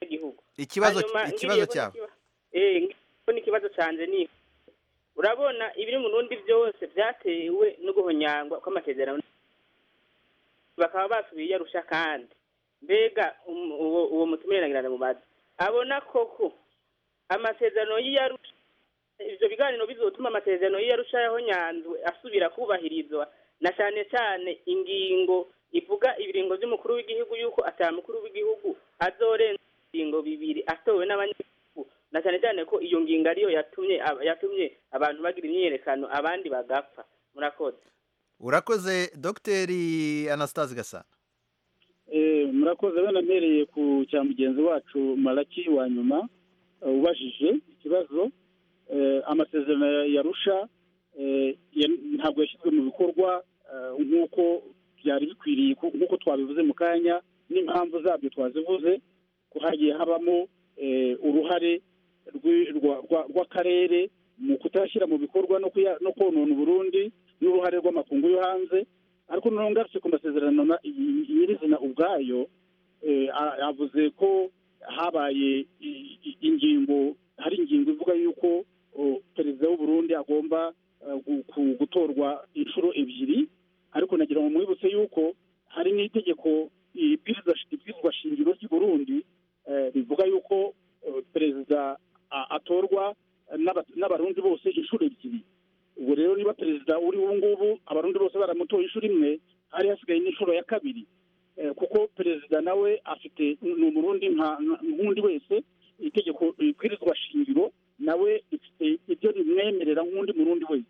igihugu ikibazo Hanyuma ikibazo ngiriye ko cyawe n'ikiba- eh ngiriye ko n'ikibazo cyanjye ni urabona ibiri mu rundi byose byatewe no guhonyangwa kw'amasezerano bakaba basubiye i yarusha kandi mbega um- uwo uwo mutumire nagirana mu bazi abona koko amasezerano y'iyarusha ibyo biganiro bizotuma amasezerano y'iyarusha yahonyanzwe asubira kubahirizwa na cyane cyane ingingo ivuga ibiringo by'umukuru w'igihugu yuko atamukuru w'igihugu azorenza ibiringo bibiri atowe n'abanyagihugu na cyane cyane ko iyo ngingo ariyo yatumye yatumye abantu bagira imyiyerekano abandi bagapfa murakoze urakoze dogiteri anastase gasana Eh, murakoze bene mpereye ku cya mugenzi wacu maraki wa nyuma eh, ubajije ikibazo eh, amasezerano ya yarusha eh, ya- ntabwo yashyizwe mu bikorwa eh, nk'uko byari bikwiriye ku- nk'uko twabivuze mu kanya n'impamvu zabyo twazivuze ko hagiye habamo eh, uruhare rw'i- rwa- rwa- rw'akarere mu kutashyira mu bikorwa no kuya- no konona uburundi n'uruhare rw'amakungu yo hanze ariko noneho ngarutse ku masezerano na- nyiri- nyirizina ubwayo eh, a- avuze ko habaye ingingo hari ingingo ivuga yuko perezida w'uburundi agomba gutorwa inshuro ebyiri ariko nagira ngo mwibutse yuko hari n'itegeko ibwirizwa shingiro ry'i burundi rivuga yuko perezida atorwa n'abarundi bose inshuro ebyiri ubu rero niba perezida uri ubu ngubu abarundi bose baramutoye inshuro imwe hari hasigaye n'inshuro ya kabiri kuko perezida nawe afite ni umurundi nk'undi wese itegeko ibwirizwa shingiro nawe rifite ibyo rimwemerera nk'undi murundi wese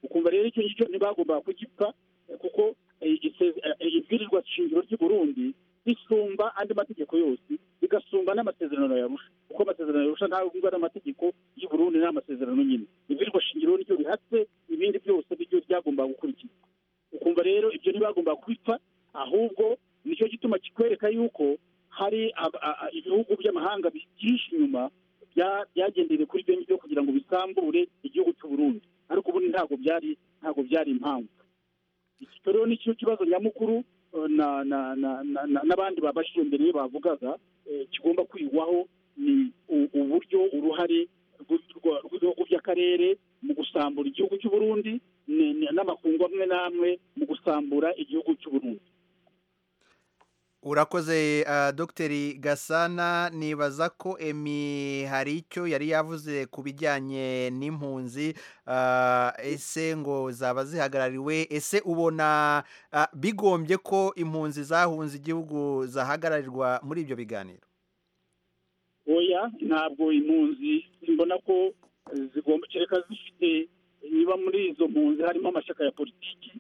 ukumva rero icyo ngicyo ntibagomba kugipfa kuko ibwirizwa shingiro ry'i burundi risumba andi mategeko yose rigasumba n'amasezerano yarusha kuko amasezerano yarusha ntawe ngwa n'amategeko y'u burundi n'amasezerano nyine ibwirizwa shingiro nicyo rihatse ibindi byose nibyo byagomba gukurikizwa ukumva rero ibyo ntibagomba kwipfa ahubwo nicyo gituma kikwereka yuko hari ibihugu by'amahanga byinshi inyuma byagendeye kuri byo ngibyo kugira ngo bisambure igihugu cy'u burundi ariko ubundi ntabwo byari ntabwo byari impamvu iki rero ni cyo kibazo nyamukuru n'abandi babashije mbere bavugaga kigomba kwigwaho ni uburyo uruhare rw'ibihugu by'akarere mu gusambura igihugu cy'u burundi n'amakungu amwe n'amwe mu gusambura igihugu cy'u burundi urakoze dogiteri gasana nibaza ko emi hari icyo yari yavuze ku bijyanye n'impunzi ese ngo zaba zihagarariwe ese ubona bigombye ko impunzi zahunze igihugu zahagararirwa muri ibyo biganiro oya ntabwo impunzi mbona ko zigomba kereka zifite niba muri izo mpunzi harimo amashyaka ya politiki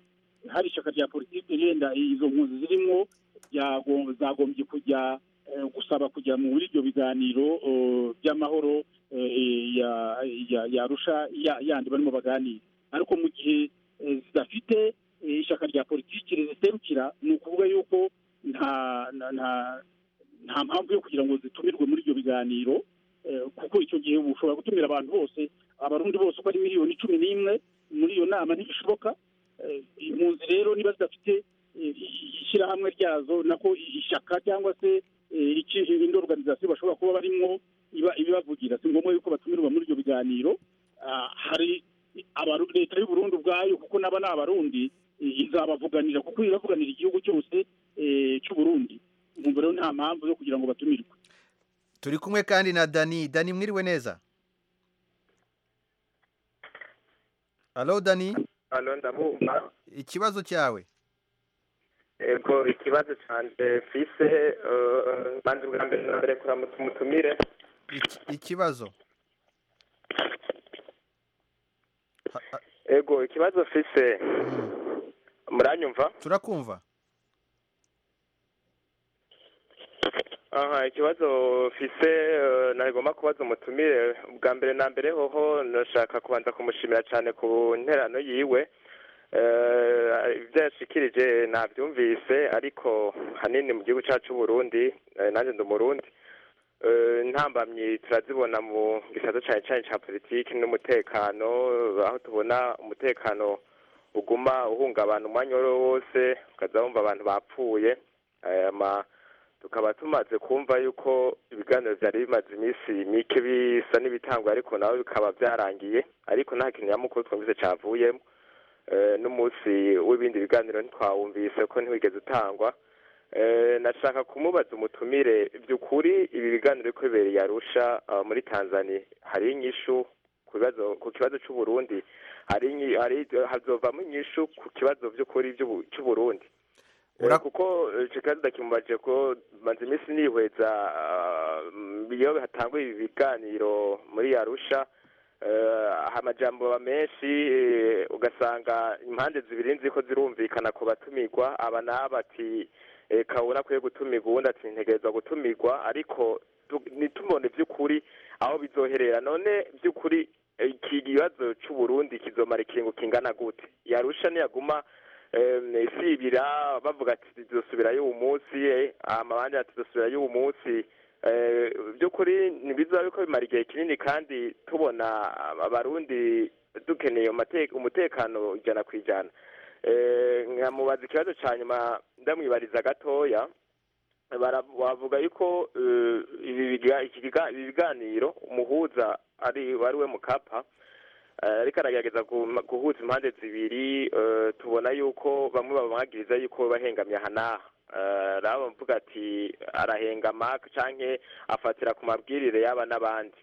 hari ishyaka rya politiki yenda izo mpunzi zirimo zagombye kujya gusaba kujya muri ibyo biganiro by'amahoro yarusha yandi barimo baganira ariko mu gihe zidafite ishyaka rya politiki riziserukira ni ukuvuga yuko nta nta mpamvu yo kugira ngo zitumirwe muri ibyo biganiro kuko icyo gihe ushobora gutumira abantu bose abarundi bose uko ari miliyoni cumi n'imwe muri iyo nama ntibishoboka impunzi rero niba zidafite ishyirahamwe ryazo nako ishyaka cyangwa se indi oruganizasiyo bashobora kuba barimo ibibavugira si ngombwa yuko batumirwa muri ibyo biganiro hari leta y'u Burundi ubwayo kuko naba ni abarundi izabavuganira kuko iravuganira igihugu cyose cy'u Burundi umva rero nta mpamvu yo kugira ngo batumirwe turi kumwe kandi na dani dani mwiriwe neza alo dani alo ndabumva ikibazo cyawe ego ikibazo cyanjye fise banze ubwa mbere na mbere kuramutsa umutumire ikibazo ego ikibazo fise muranyumva turakumva aha ikibazo fise nagomba kubaza umutumire ubwa mbere na mbere hoho nashaka kubanza kumushimira cyane ku nterano yiwe ibyo yashikirije nabyumvise ariko hanini mu gihugu cyacu Burundi nanjye ndi umurundi ntambamyi turazibona mu gisaza cyane cyane cya politiki n'umutekano aho tubona umutekano uguma uhungabana umwanya uwo ari wo wose ukaza wumva abantu bapfuye tukaba tumaze kumva yuko ibiganiro byari bimaze iminsi mike bisa n'ibitangwa ariko nawe bikaba byarangiye ariko nta kintu nyamukuru twumvise cyavuyemo n'umunsi w'ibindi biganiro ntitwawumvise ko ntiwigeze utangwa nashaka kumubaza umutumire by'ukuri ibi biganiro ko bibereye arusha muri tanzania hari inyishu ku kibazo cy'uburundi hazovamo inyishu ku kibazo by'ukuri cy'uburundi kuko kiganiro kimubaje ko maze iminsi nihweza iyo hatanguye ibi biganiro muri arusha amajyambere menshi ugasanga impande zibiri nzi ko zirumvikana ku batumirwa aba n'aba ati kabura akwiye gutumirwa ubundi ati ntegereza gutumirwa ariko ntitumone by'ukuri aho bizoherera none by'ukuri iki kibazo cy'uburundi kizomara ikingo kingana gute yarusha niyaguma sibira bavuga ati tuzosubirayo uwo munsi amabandi ati tuzosubirayo uwo munsi by'ukuri ntibizaba ko bimara igihe kinini kandi tubona abarundi dukeneye umutekano ijana ku ijana nkamubaza ikibazo cya nyuma ndamwibariza gatoya wavuga yuko ibi biganiro umuhuza ari we mukapa ariko aragerageza guhuza impande zibiri tubona yuko bamwe babahagiriza yuko bahengamye aha n'aha raba mvuga ati arahengama cyangwa afatira ku mabwirire yaba n'abandi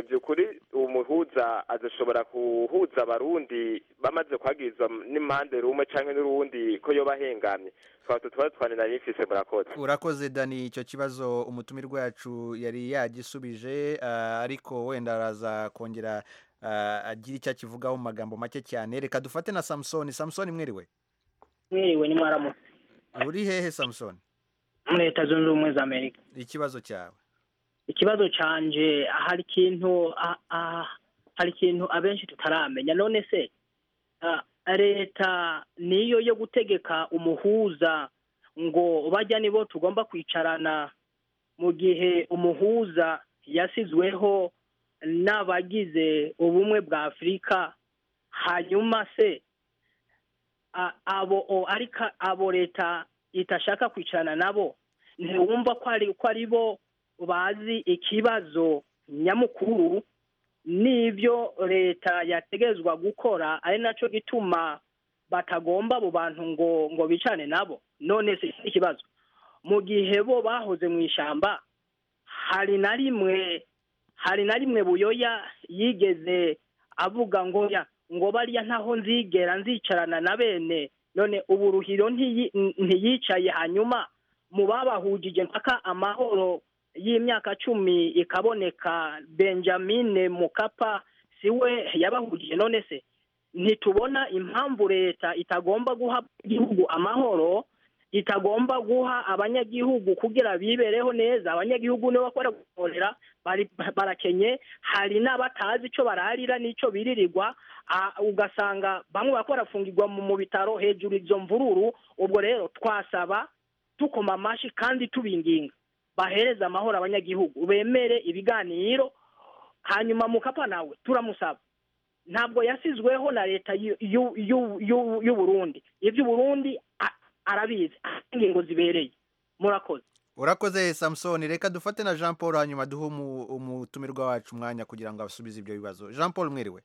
by'ukuri uwo muhuza adashobora guhuza abarundi bamaze kuhagirizwa n'impande rumwe cyangwa n'urundi ko yo bahengamye twaba tuba twanira n'ifise murakoze urakoze dani icyo kibazo umutumirwa wacu yari yagisubije ariko wenda araza kongera agira icyo akivugaho mu magambo make cyane reka dufate na samusoni samusoni mwiriwe mwiriwe ni mwaramutse uri hehe samusoni muri leta zunze ubumwe za amerika ikibazo cyawe ikibazo canje hari ikintu hari ikintu abenshi tutaramenya none se leta niyo yo gutegeka umuhuza ngo bajya nibo tugomba kwicarana mu gihe umuhuza yasizweho n'abagize ubumwe bwa afurika hanyuma se abo ariko abo leta itashaka kwicarana nabo ntiwumva ko ari ko ari bo bazi ikibazo nyamukuru n'ibyo leta yategezwa gukora ari nacyo gituma batagomba abo bantu ngo ngo bicane nabo none si ikibazo mu gihe bo bahoze mu ishyamba hari na rimwe hari na rimwe buyoya yigeze avuga ngo ya ngo bariya ntaho nzigera nzicarana na bene none ubu ruhiro ntiyicaye hanyuma mu babahugije mpaka amahoro y'imyaka cumi ikaboneka benjamin mukapa siwe yabahugije none se ntitubona impamvu leta itagomba guha igihugu amahoro itagomba guha abanyagihugu kugira bibereho neza abanyagihugu nibo bakora gukorera barakenye hari n'abatazi icyo bararira n'icyo biririrwa ugasanga bamwe bakora barafungirwa mu bitaro hejuru izo mvururu ubwo rero twasaba tukoma amashyi kandi tubinginga bahereza amahoro abanyagihugu bemere ibiganiro hanyuma mukapa nawe turamusaba ntabwo yasizweho na leta y'uburundi iby'uburundi arabizi ingingo zibereye murakoze urakoze samusoni reka dufate na jean paul hanyuma duhe umutumirwa wacu umwanya kugira ngo asubize ibyo bibazo jean paul mwiriwe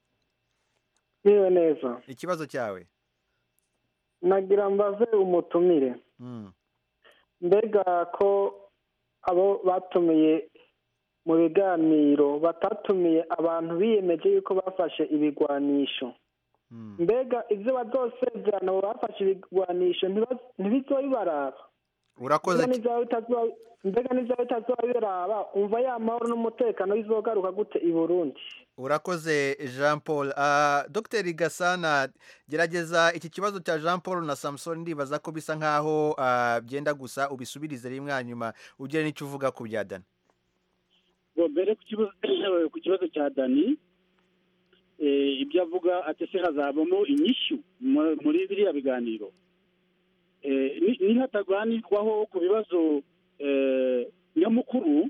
mwiriwe neza ikibazo cyawe nagira mbaze umutumire mbega ko abo batumiye mu biganiro batatumiye abantu biyemeje yuko bafashe ibigwanisho mbega ibyo bazosezerana abo bafashe ibigwanisho ntibizobibaraba urakoze mbega n'izaba bitazobiraba umva ya mahoro n'umutekano bizogaruka gute i burundi urakoze jean paul dr gasana gerageza iki kibazo cya jean paul na samusoni ndibaza ko bisa nkaho byenda gusa ubisubirize rimwe hanyuma ugire n'icyo uvuga ku bya dani mbere ku kibazo cya dani ibyo avuga atese hazabamo inyishyu muri biriya biganiro nihataganirwaho ku bibazo nyamukuru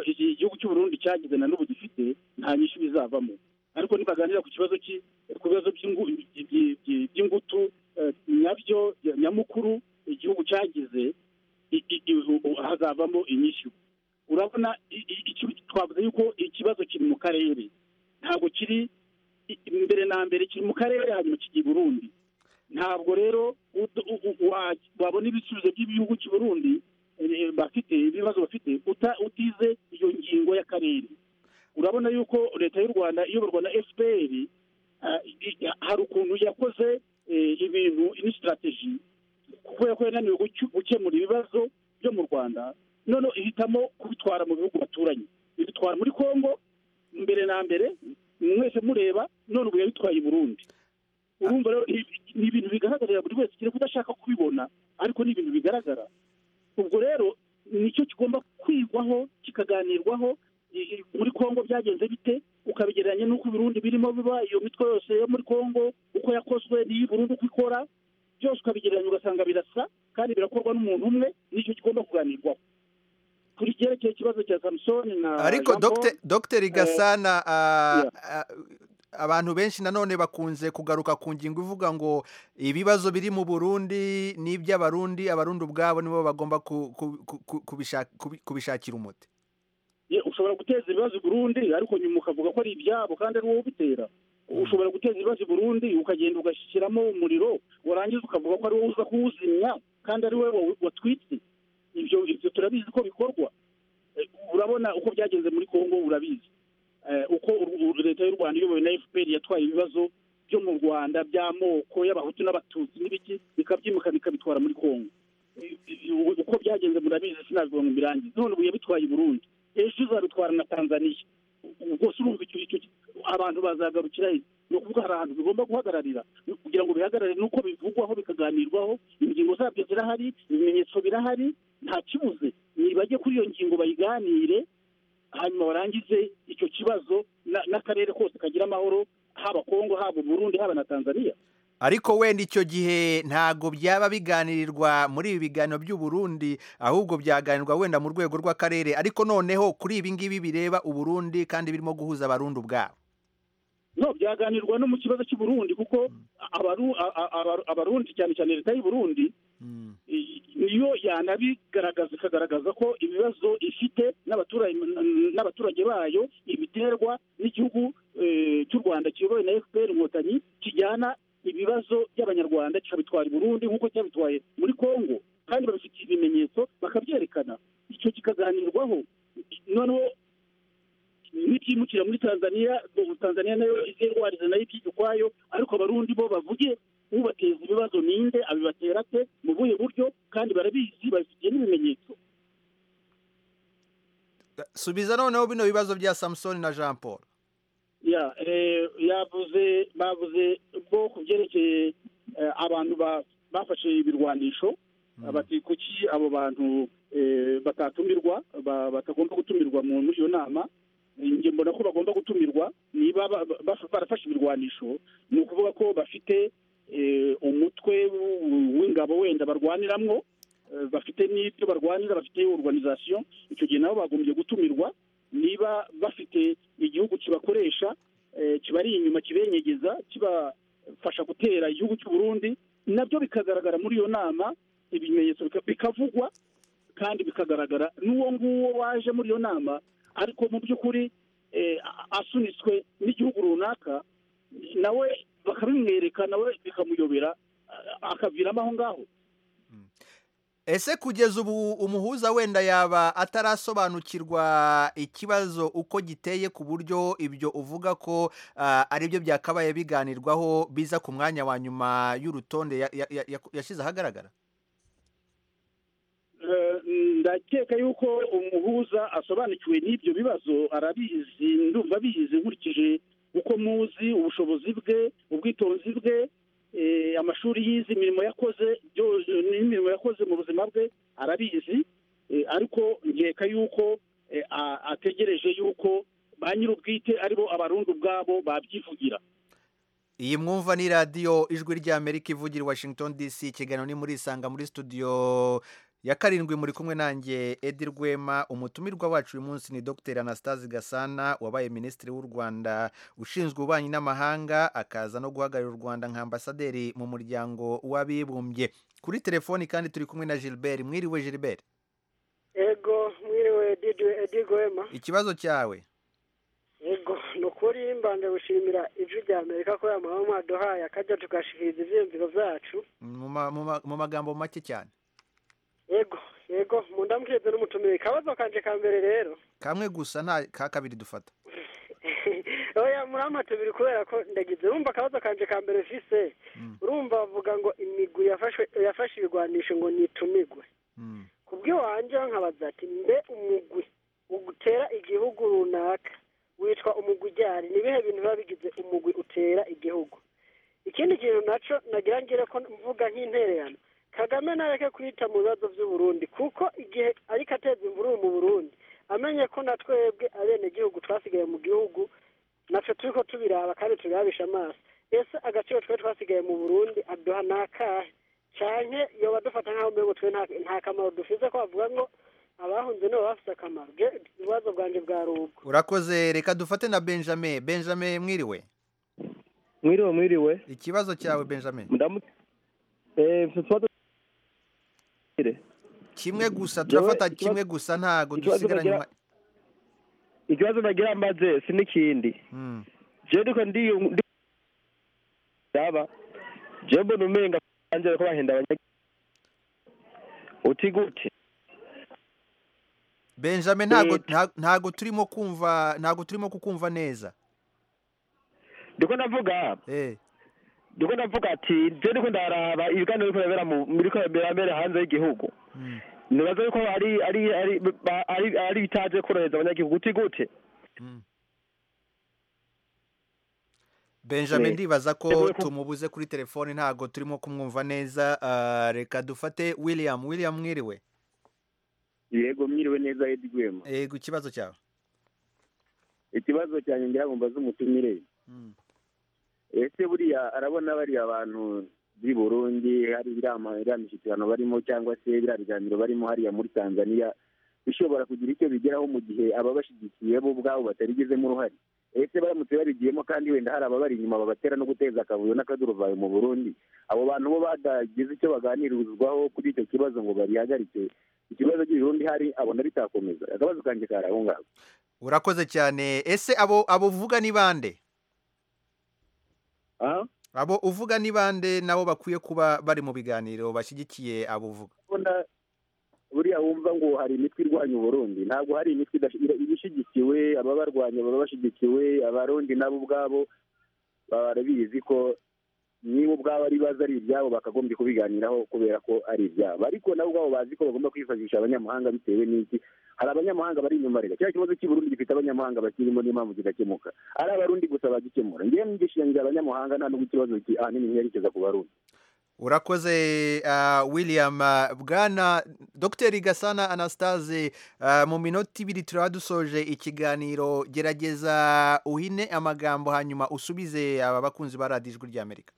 igihugu cy'uburundi cyagize na n'ubu gifite nta nyinshi bizavamo ariko nibaganira ku kibazo ku bibazo by'ingutu nabyo nyamukuru igihugu cyagize hazavamo inyishyu urabona twavuze yuko ikibazo kiri mu karere ntabwo kiri imbere na mbere kiri mu karere hanyuma kijya i burundi ntabwo rero wabona ibisubizo by'igihugu cy'u burundi bafite ibibazo bafite utize iyo ngingo y'akarere urabona yuko leta y'u rwanda iyoborwa na fpr hari ukuntu yakoze ibintu n'isitirateji kuko yananiwe gukemura ibibazo byo mu rwanda none ihitamo kubitwara mu bihugu baturanye ibitwara muri congo mbere na mbere mwese mureba none ubu yabitwaye i burundi urumva rero ni ibintu bigaragarira buri wese kereka udashaka kubibona ariko ni ibintu bigaragara ubwo rero nicyo kigomba kwigwaho kikaganirwaho muri congo byagenze bite ukabigereranya n'uko ibirundi birimo biba iyo mitwe yose yo muri congo uko yakozwe n'iyi burundu uko ikora byose ukabigereranya ugasanga birasa kandi birakorwa n'umuntu umwe nicyo kigomba kuganirwaho kuri cyerekeye ikibazo cya samusoni na ariko dogiteri gasana abantu benshi nanone bakunze kugaruka ku ngingo ivuga ngo ibibazo biri mu burundi n'iby'abarundi abarundi ubwabo nibo bagomba ku- ku- ku- kubishak- kubi- kubishakira umuti Ye, ushobora guteza ibibazo i burundi ariko nyuma ukavuga ko ari ibyabo kandi ari wowe ubitera ushobora guteza ibibazo i burundi ukagenda ugashyiramo umuriro warangiza ukavuga ko ari wowe uza kuwuzimya kandi ari wowe watwitse ibyo ibyo turabizi ko bikorwa Eh, urabona uko byagenze muri congo urabizi Eh, uko u- u- leta y'u rwanda iyobowe na fpr yatwaye ibibazo byo mu rwanda by'amoko y'abahutu n'abatutsi n'ibiki bikabyimika bikabitwara muri congo Eh, u- uko byagenze murabizi sinabivuga ngo mbirangize none ubu yabitwaye i burundi ejo izabitwara na tanzaniya rwose urumva icyo icyo abantu bazagarukira he ni ukuvuga hari ahantu bigomba guhagararira kugira ngo bihagarare nuko bivugwaho bikaganirwaho ingingo zabyo zirahari ibimenyetso birahari nta kibuze ni bajye kuri iyo ngingo bayiganire hanyuma barangize icyo kibazo na- n'akarere kose kagira amahoro haba kongo haba burundi haba na tanzaniya ariko wenda icyo gihe ntabwo byaba biganirirwa muri ibi biganiro by'u Burundi ahubwo byaganirwa wenda mu rwego rw'akarere ariko noneho kuri ibi ngibi bireba uburundi kandi birimo guhuza abarundi ubwabo no byaganirwa no mu kibazo cy'i burundi kuko abaru- a- a- abaru- abarundi cyane cyane leta y'u burundi i- niyo yanabigaragaza ikagaragaza ko ibibazo ifite n'abaturage n'abaturage bayo ibiterwa n'igihugu eh, cy'u rwanda kiyobowe na fpr inkotanyi kijyana ibibazo by'abanyarwanda kikabitwara i burundi nk'uko cyabitwaye muri congo kandi babifitiye ibimenyetso bakabyerekana icyo kikaganirwaho noneho n'ibyimukira muri tanzania ubu tanzania nayo izirwariza nayo ikiga ukwayo ariko abarundi bo bavuge ubateza ibibazo ninde abibatera ate mu buhe buryo kandi barabizi babifitiye n'ibimenyetso subiza noneho bino bibazo bya samusoni na jean paul ya eh, yavuze bavuze bwo ku byerekeye eh, abantu ba- bafashe ibirwanisho bati kuki abo bantu eh, batatumirwa ba- batagomba gutumirwa mu- muri iyo nama njye mbona ko bagomba gutumirwa niba ba- ba- ba- barafashe ibirwanisho ni ukuvuga ko bafite eh, umutwe w- w'ingabo wenda barwaniramwo eh, bafite n'ibyo barwanira bafite organization icyo gihe nabo bagombye gutumirwa niba bafite igihugu kibakoresha eh, kibari inyuma kibenyegeza kibafasha gutera igihugu cy'u Burundi nabyo bikagaragara muri iyo nama ibimenyetso bika- bikavugwa kandi bikagaragara n'uwo nguwo waje muri iyo nama ariko mu by'ukuri eh, a- asunitswe n'igihugu runaka nawe bakabimwereka nawe bikamuyobera a- akaviramo aho ngaho ese kugeza ubu umuhuza wenda yaba atarasobanukirwa ikibazo uko giteye ku buryo ibyo uvuga ko ah, ari byo byakabaye biganirwaho biza ku mwanya wa nyuma y'urutonde ya- ya- ya- ya- yashyize ahagaragara Eh, ndakeka yuko umuhuza asobanukiwe n'ibyo bibazo arabizi ndumva abizi nkurikije uko muzi ubushobozi bwe ubwitonzi bwe eh, amashuri yize imirimo yakoze byo- n'imirimo yakoze mu buzima bwe arabizi Eh, ariko nkeka yuko eh, a- ategereje yuko ba nyir'ubwite aribo abarundi ubwabo babyivugira iyi mwumva ni radiyo ijwi ry'amerika ivugira i washington dc ikiganiro ni muri isanga muri studio ya karindwi muri kumwe nanjye edi rwema umutumirwa wacu uyu munsi ni dr anastase gasana wabaye minisitiri w'u rwanda ushinzwe ububanyi n'amahanga akaza no guhagararira u rwanda nka ambasaderi mu muryango w'abibumbye kuri telefoni kandi turi kumwe na gilbert mwiriwe gilbert ego mwiriwe Didi- Edi Rwema ikibazo cyawe ego ni ukuri mbanje gushimira ijwi rya amerika ko yamama mwaduhaye akajya tugashikiriza ivyiyumviro vyacu mu ma- mu ma- mu magambo make cyane ego ego mundamukirize n'umutumire kabazo kanje ka mbere rero kamwe gusa nta ka kabiri dufata oya murampa tubiri kubera ko ndagize urumva akabazo kanje ka mbere fise urumva bavuga ngo imigwi yafashwe yafashe ibigwanisho ngo nitumigwe kubw'iwanjye nkabaza ati mbe umugwi utera igihugu runaka witwa umugwi uryari ni ibihe bintu biba bigize umugwi utera igihugu ikindi kintu nacyo nagira ngire ko mvuga nk'intererano kagame nareke kwita mu bibazo by'uburundi kuko igihe ariko ateza imvururu mu burundi amenye ko na twebwe abenegihugu twasigaye mu gihugu natwe turi ko tubiraba kandi tubirabisha amaso ese agaciro twe twasigaye mu burundi aduha ni akahe cyane yoba dufata nk'aho mbego twe nta- nta kamaro dufite ko bavuga ngo abahunze nibo bafite akamaro Ge- ibibazo bwanjye bwa rubu urakoze reka dufate na benjamin benjamin mwiriwe mwiriwe mwiriwe ikibazo cyawe benjamin kimwe gusa turafata kimwe gusa ntago dusigaranye inyuma ikibazo nagira mbaze si n'ikindi jewe ndiko ndi yaba jewe mbona umenga banjye bariko bahenda abanya uti gute benjamin ntago ntago turimo kumva ntago turimo kukumva neza ndiko ndavuga ndiko ndavuga ati jewe ndiko ndaraba ibiganiro biriko birabera mu- biriko birabera hanze y'igihugu nibaza yuko ari ari ari ba- ari ari bitaje korohereza abanyagihugu uti gute benjamin Eh, ndibaza ko yavuye tumubuze kuri telefone ntago turimo kumwumva neza ah, reka dufate william william mwiriwe yego mwiriwe neza edgwema yego ikibazo cyawe ikibazo cyanjye ngira ngo mbaze umutumire ese buriya arabona bariya bantu b'i burundi hari iriya ma- iriya mishyikirano barimo cyangwa se biriya biganiro barimo hariya muri tanzania bishobora kugira icyo bigeraho mu gihe ababashyigikiye bo ubwabo batarigizemo uruhare ese baramutse babigiyemo kandi wenda hari ababari inyuma babatera no guteza akavuyo n'akaduruvayo mu burundi abo bantu bo batagize icyo baganirizwaho kuri icyo kibazo ngo babihagarike ikibazo cy'ibirundi hari abona bitakomeza akabazo kanjye kari aho ngaho urakoze cyane ese abo abo uvuga ni bande abo uvuga ni bande nabo bakwiye kuba bari mu biganiro bashyigikiye abo uvuga kubona buriya wumva ngo hari imitwe irwanya uburundi ntabwo hari imitwe idashyi- ira- iba ishyigikiwe ababarwanya baba bashyigikiwe abarundi nabo ubwabo baba barabizi ko niba ubwabo ari baza ari ibyabo bakagombye kubiganiraho kubera ko ari ibyabo ariko nabo ubwabo bazi ko bagomba kwifashisha abanyamahanga bitewe n'iki hari abanyamahanga bari inyuma rero cya kibazo cy'i Burundi gifite abanyamahanga bakirimo n'impamvu kigakemuka ari abarundi gusa bagikemura ngewe ngishingira abanyamahanga nta n'ubwo ikibazo ki- ahanini ntiyerekeza ku barundi urakoze ah, william ah, bwana dr gasana anastase ah, mu minota ibiri turaba dusoje ikiganiro gerageza uhine amagambo hanyuma usubize aba bakunzi ba radiyo ijwi ry'amerika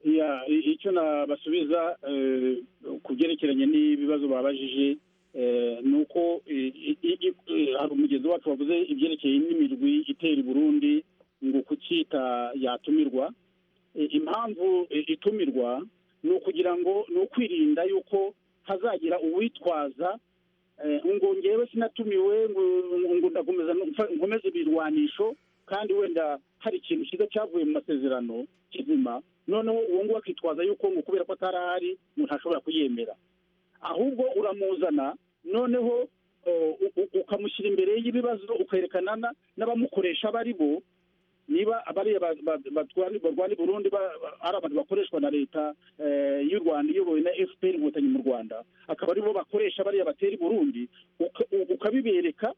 ya i- icyo nabasubiza eh, ku byerekeranye n'ibibazo babajije eh, ni uko eh, i- i- i- eh, hari umugenzi wacu wavuze ibyerekeye n'imirwi itera i burundi ngo kucyita yatumirwa Eh, impamvu eh, itumirwa ni ukugira ngo ni ukwirinda yuko hazagira uwitwaza eh, ngo ngewe sinatumiwe ngo ngo ndakomeza no- mfa- nkomeze ibirwanisho kandi wenda hari ikintu cyiza cyavuye mu masezerano kizima noneho uwo nguwo akitwaza yuko ngo kubera ko atari ahari ngo ntashobora kuyemera ahubwo uramuzana noneho eh, u- u- ukamushyira imbere y'ibibazo ukerekana na- n'abamukoresha abo ari bo niba bariya ba- ba- batwara- barwana i burundi ba- ba- ari abantu bakoreshwa na leta eh, y'u rwanda iyobowe na fpr inkotanyi mu rwanda akaba aribo bakoresha bariya batera i burundi uka- u- ukabibereka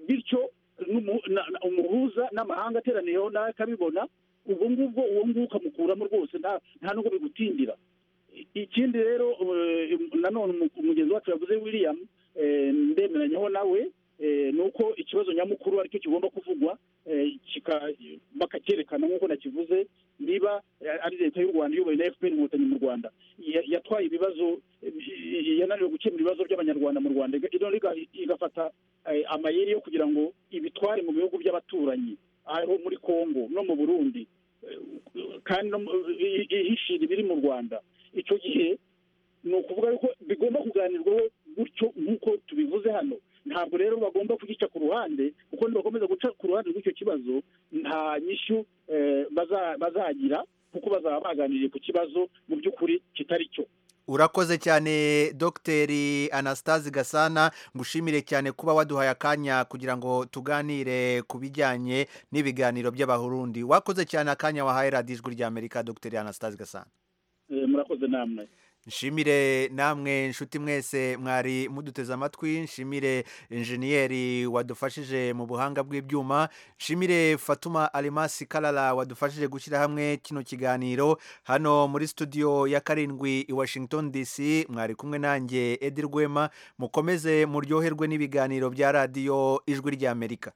bityo n'umu- na- na- umuhuza n'amahanga ateraniyeho nawe akabibona ubwo ngubwo uwo nguwo ukamukuramo rwose nta nta nubwo bigutindira ikindi rero eh, nanone umu- umugenzi wacu yavuze william eh, ndemeranyeho nawe eh, ni uko ikibazo nyamukuru aricyo kigomba kuvugwa eh, kika- bakacyerekana nk'uko nakivuze niba eh, ari leta y'u rwanda iyobowe na fpr inkotanyi mu rwanda ya- yatwaye ibibazo eh, bi- yananiwe gukemura ibibazo by'abanyarwanda mu rwanda iga- iga- iga- igafata eh, amayeri yo kugira ngo ibitware mu bihugu by'abaturanyi aho muri congo no mu burundi kandi no mu- i- i- ihishira ibiri mu rwanda icyo gihe ni ukuvuga yuko bigomba kuganirwaho gutyo nk'uko tubivuze hano ntabwo rero bagomba kugica ku ruhande kuko nibakomeza guca ku ruhande rw'icyo kibazo nta nyishyu eh, baza- bazagira kuko bazaba baganiriye ku kibazo mu by'ukuri kitari cyo urakoze cyane dr anastase gasana ngushimire cyane kuba waduhaye akanya kugira ngo tuganire ku bijyanye n'ibiganiro by'abarundi wakoze cyane akanya wahaye radiyo ijwi ry'amerika dr anastase gasana Eh, murakoze namwe nshimire namwe inshuti mwese mwari muduteze amatwi nshimire injeniyeri wadufashije mu buhanga bw'ibyuma nshimire fatuma alimasi karara wadufashije gushyira hamwe kino kiganiro hano muri studio ya karindwi i washington dc mwari kumwe nanjye edi rwema mukomeze muryoherwe n'ibiganiro bya radiyo ijwi ry'amerika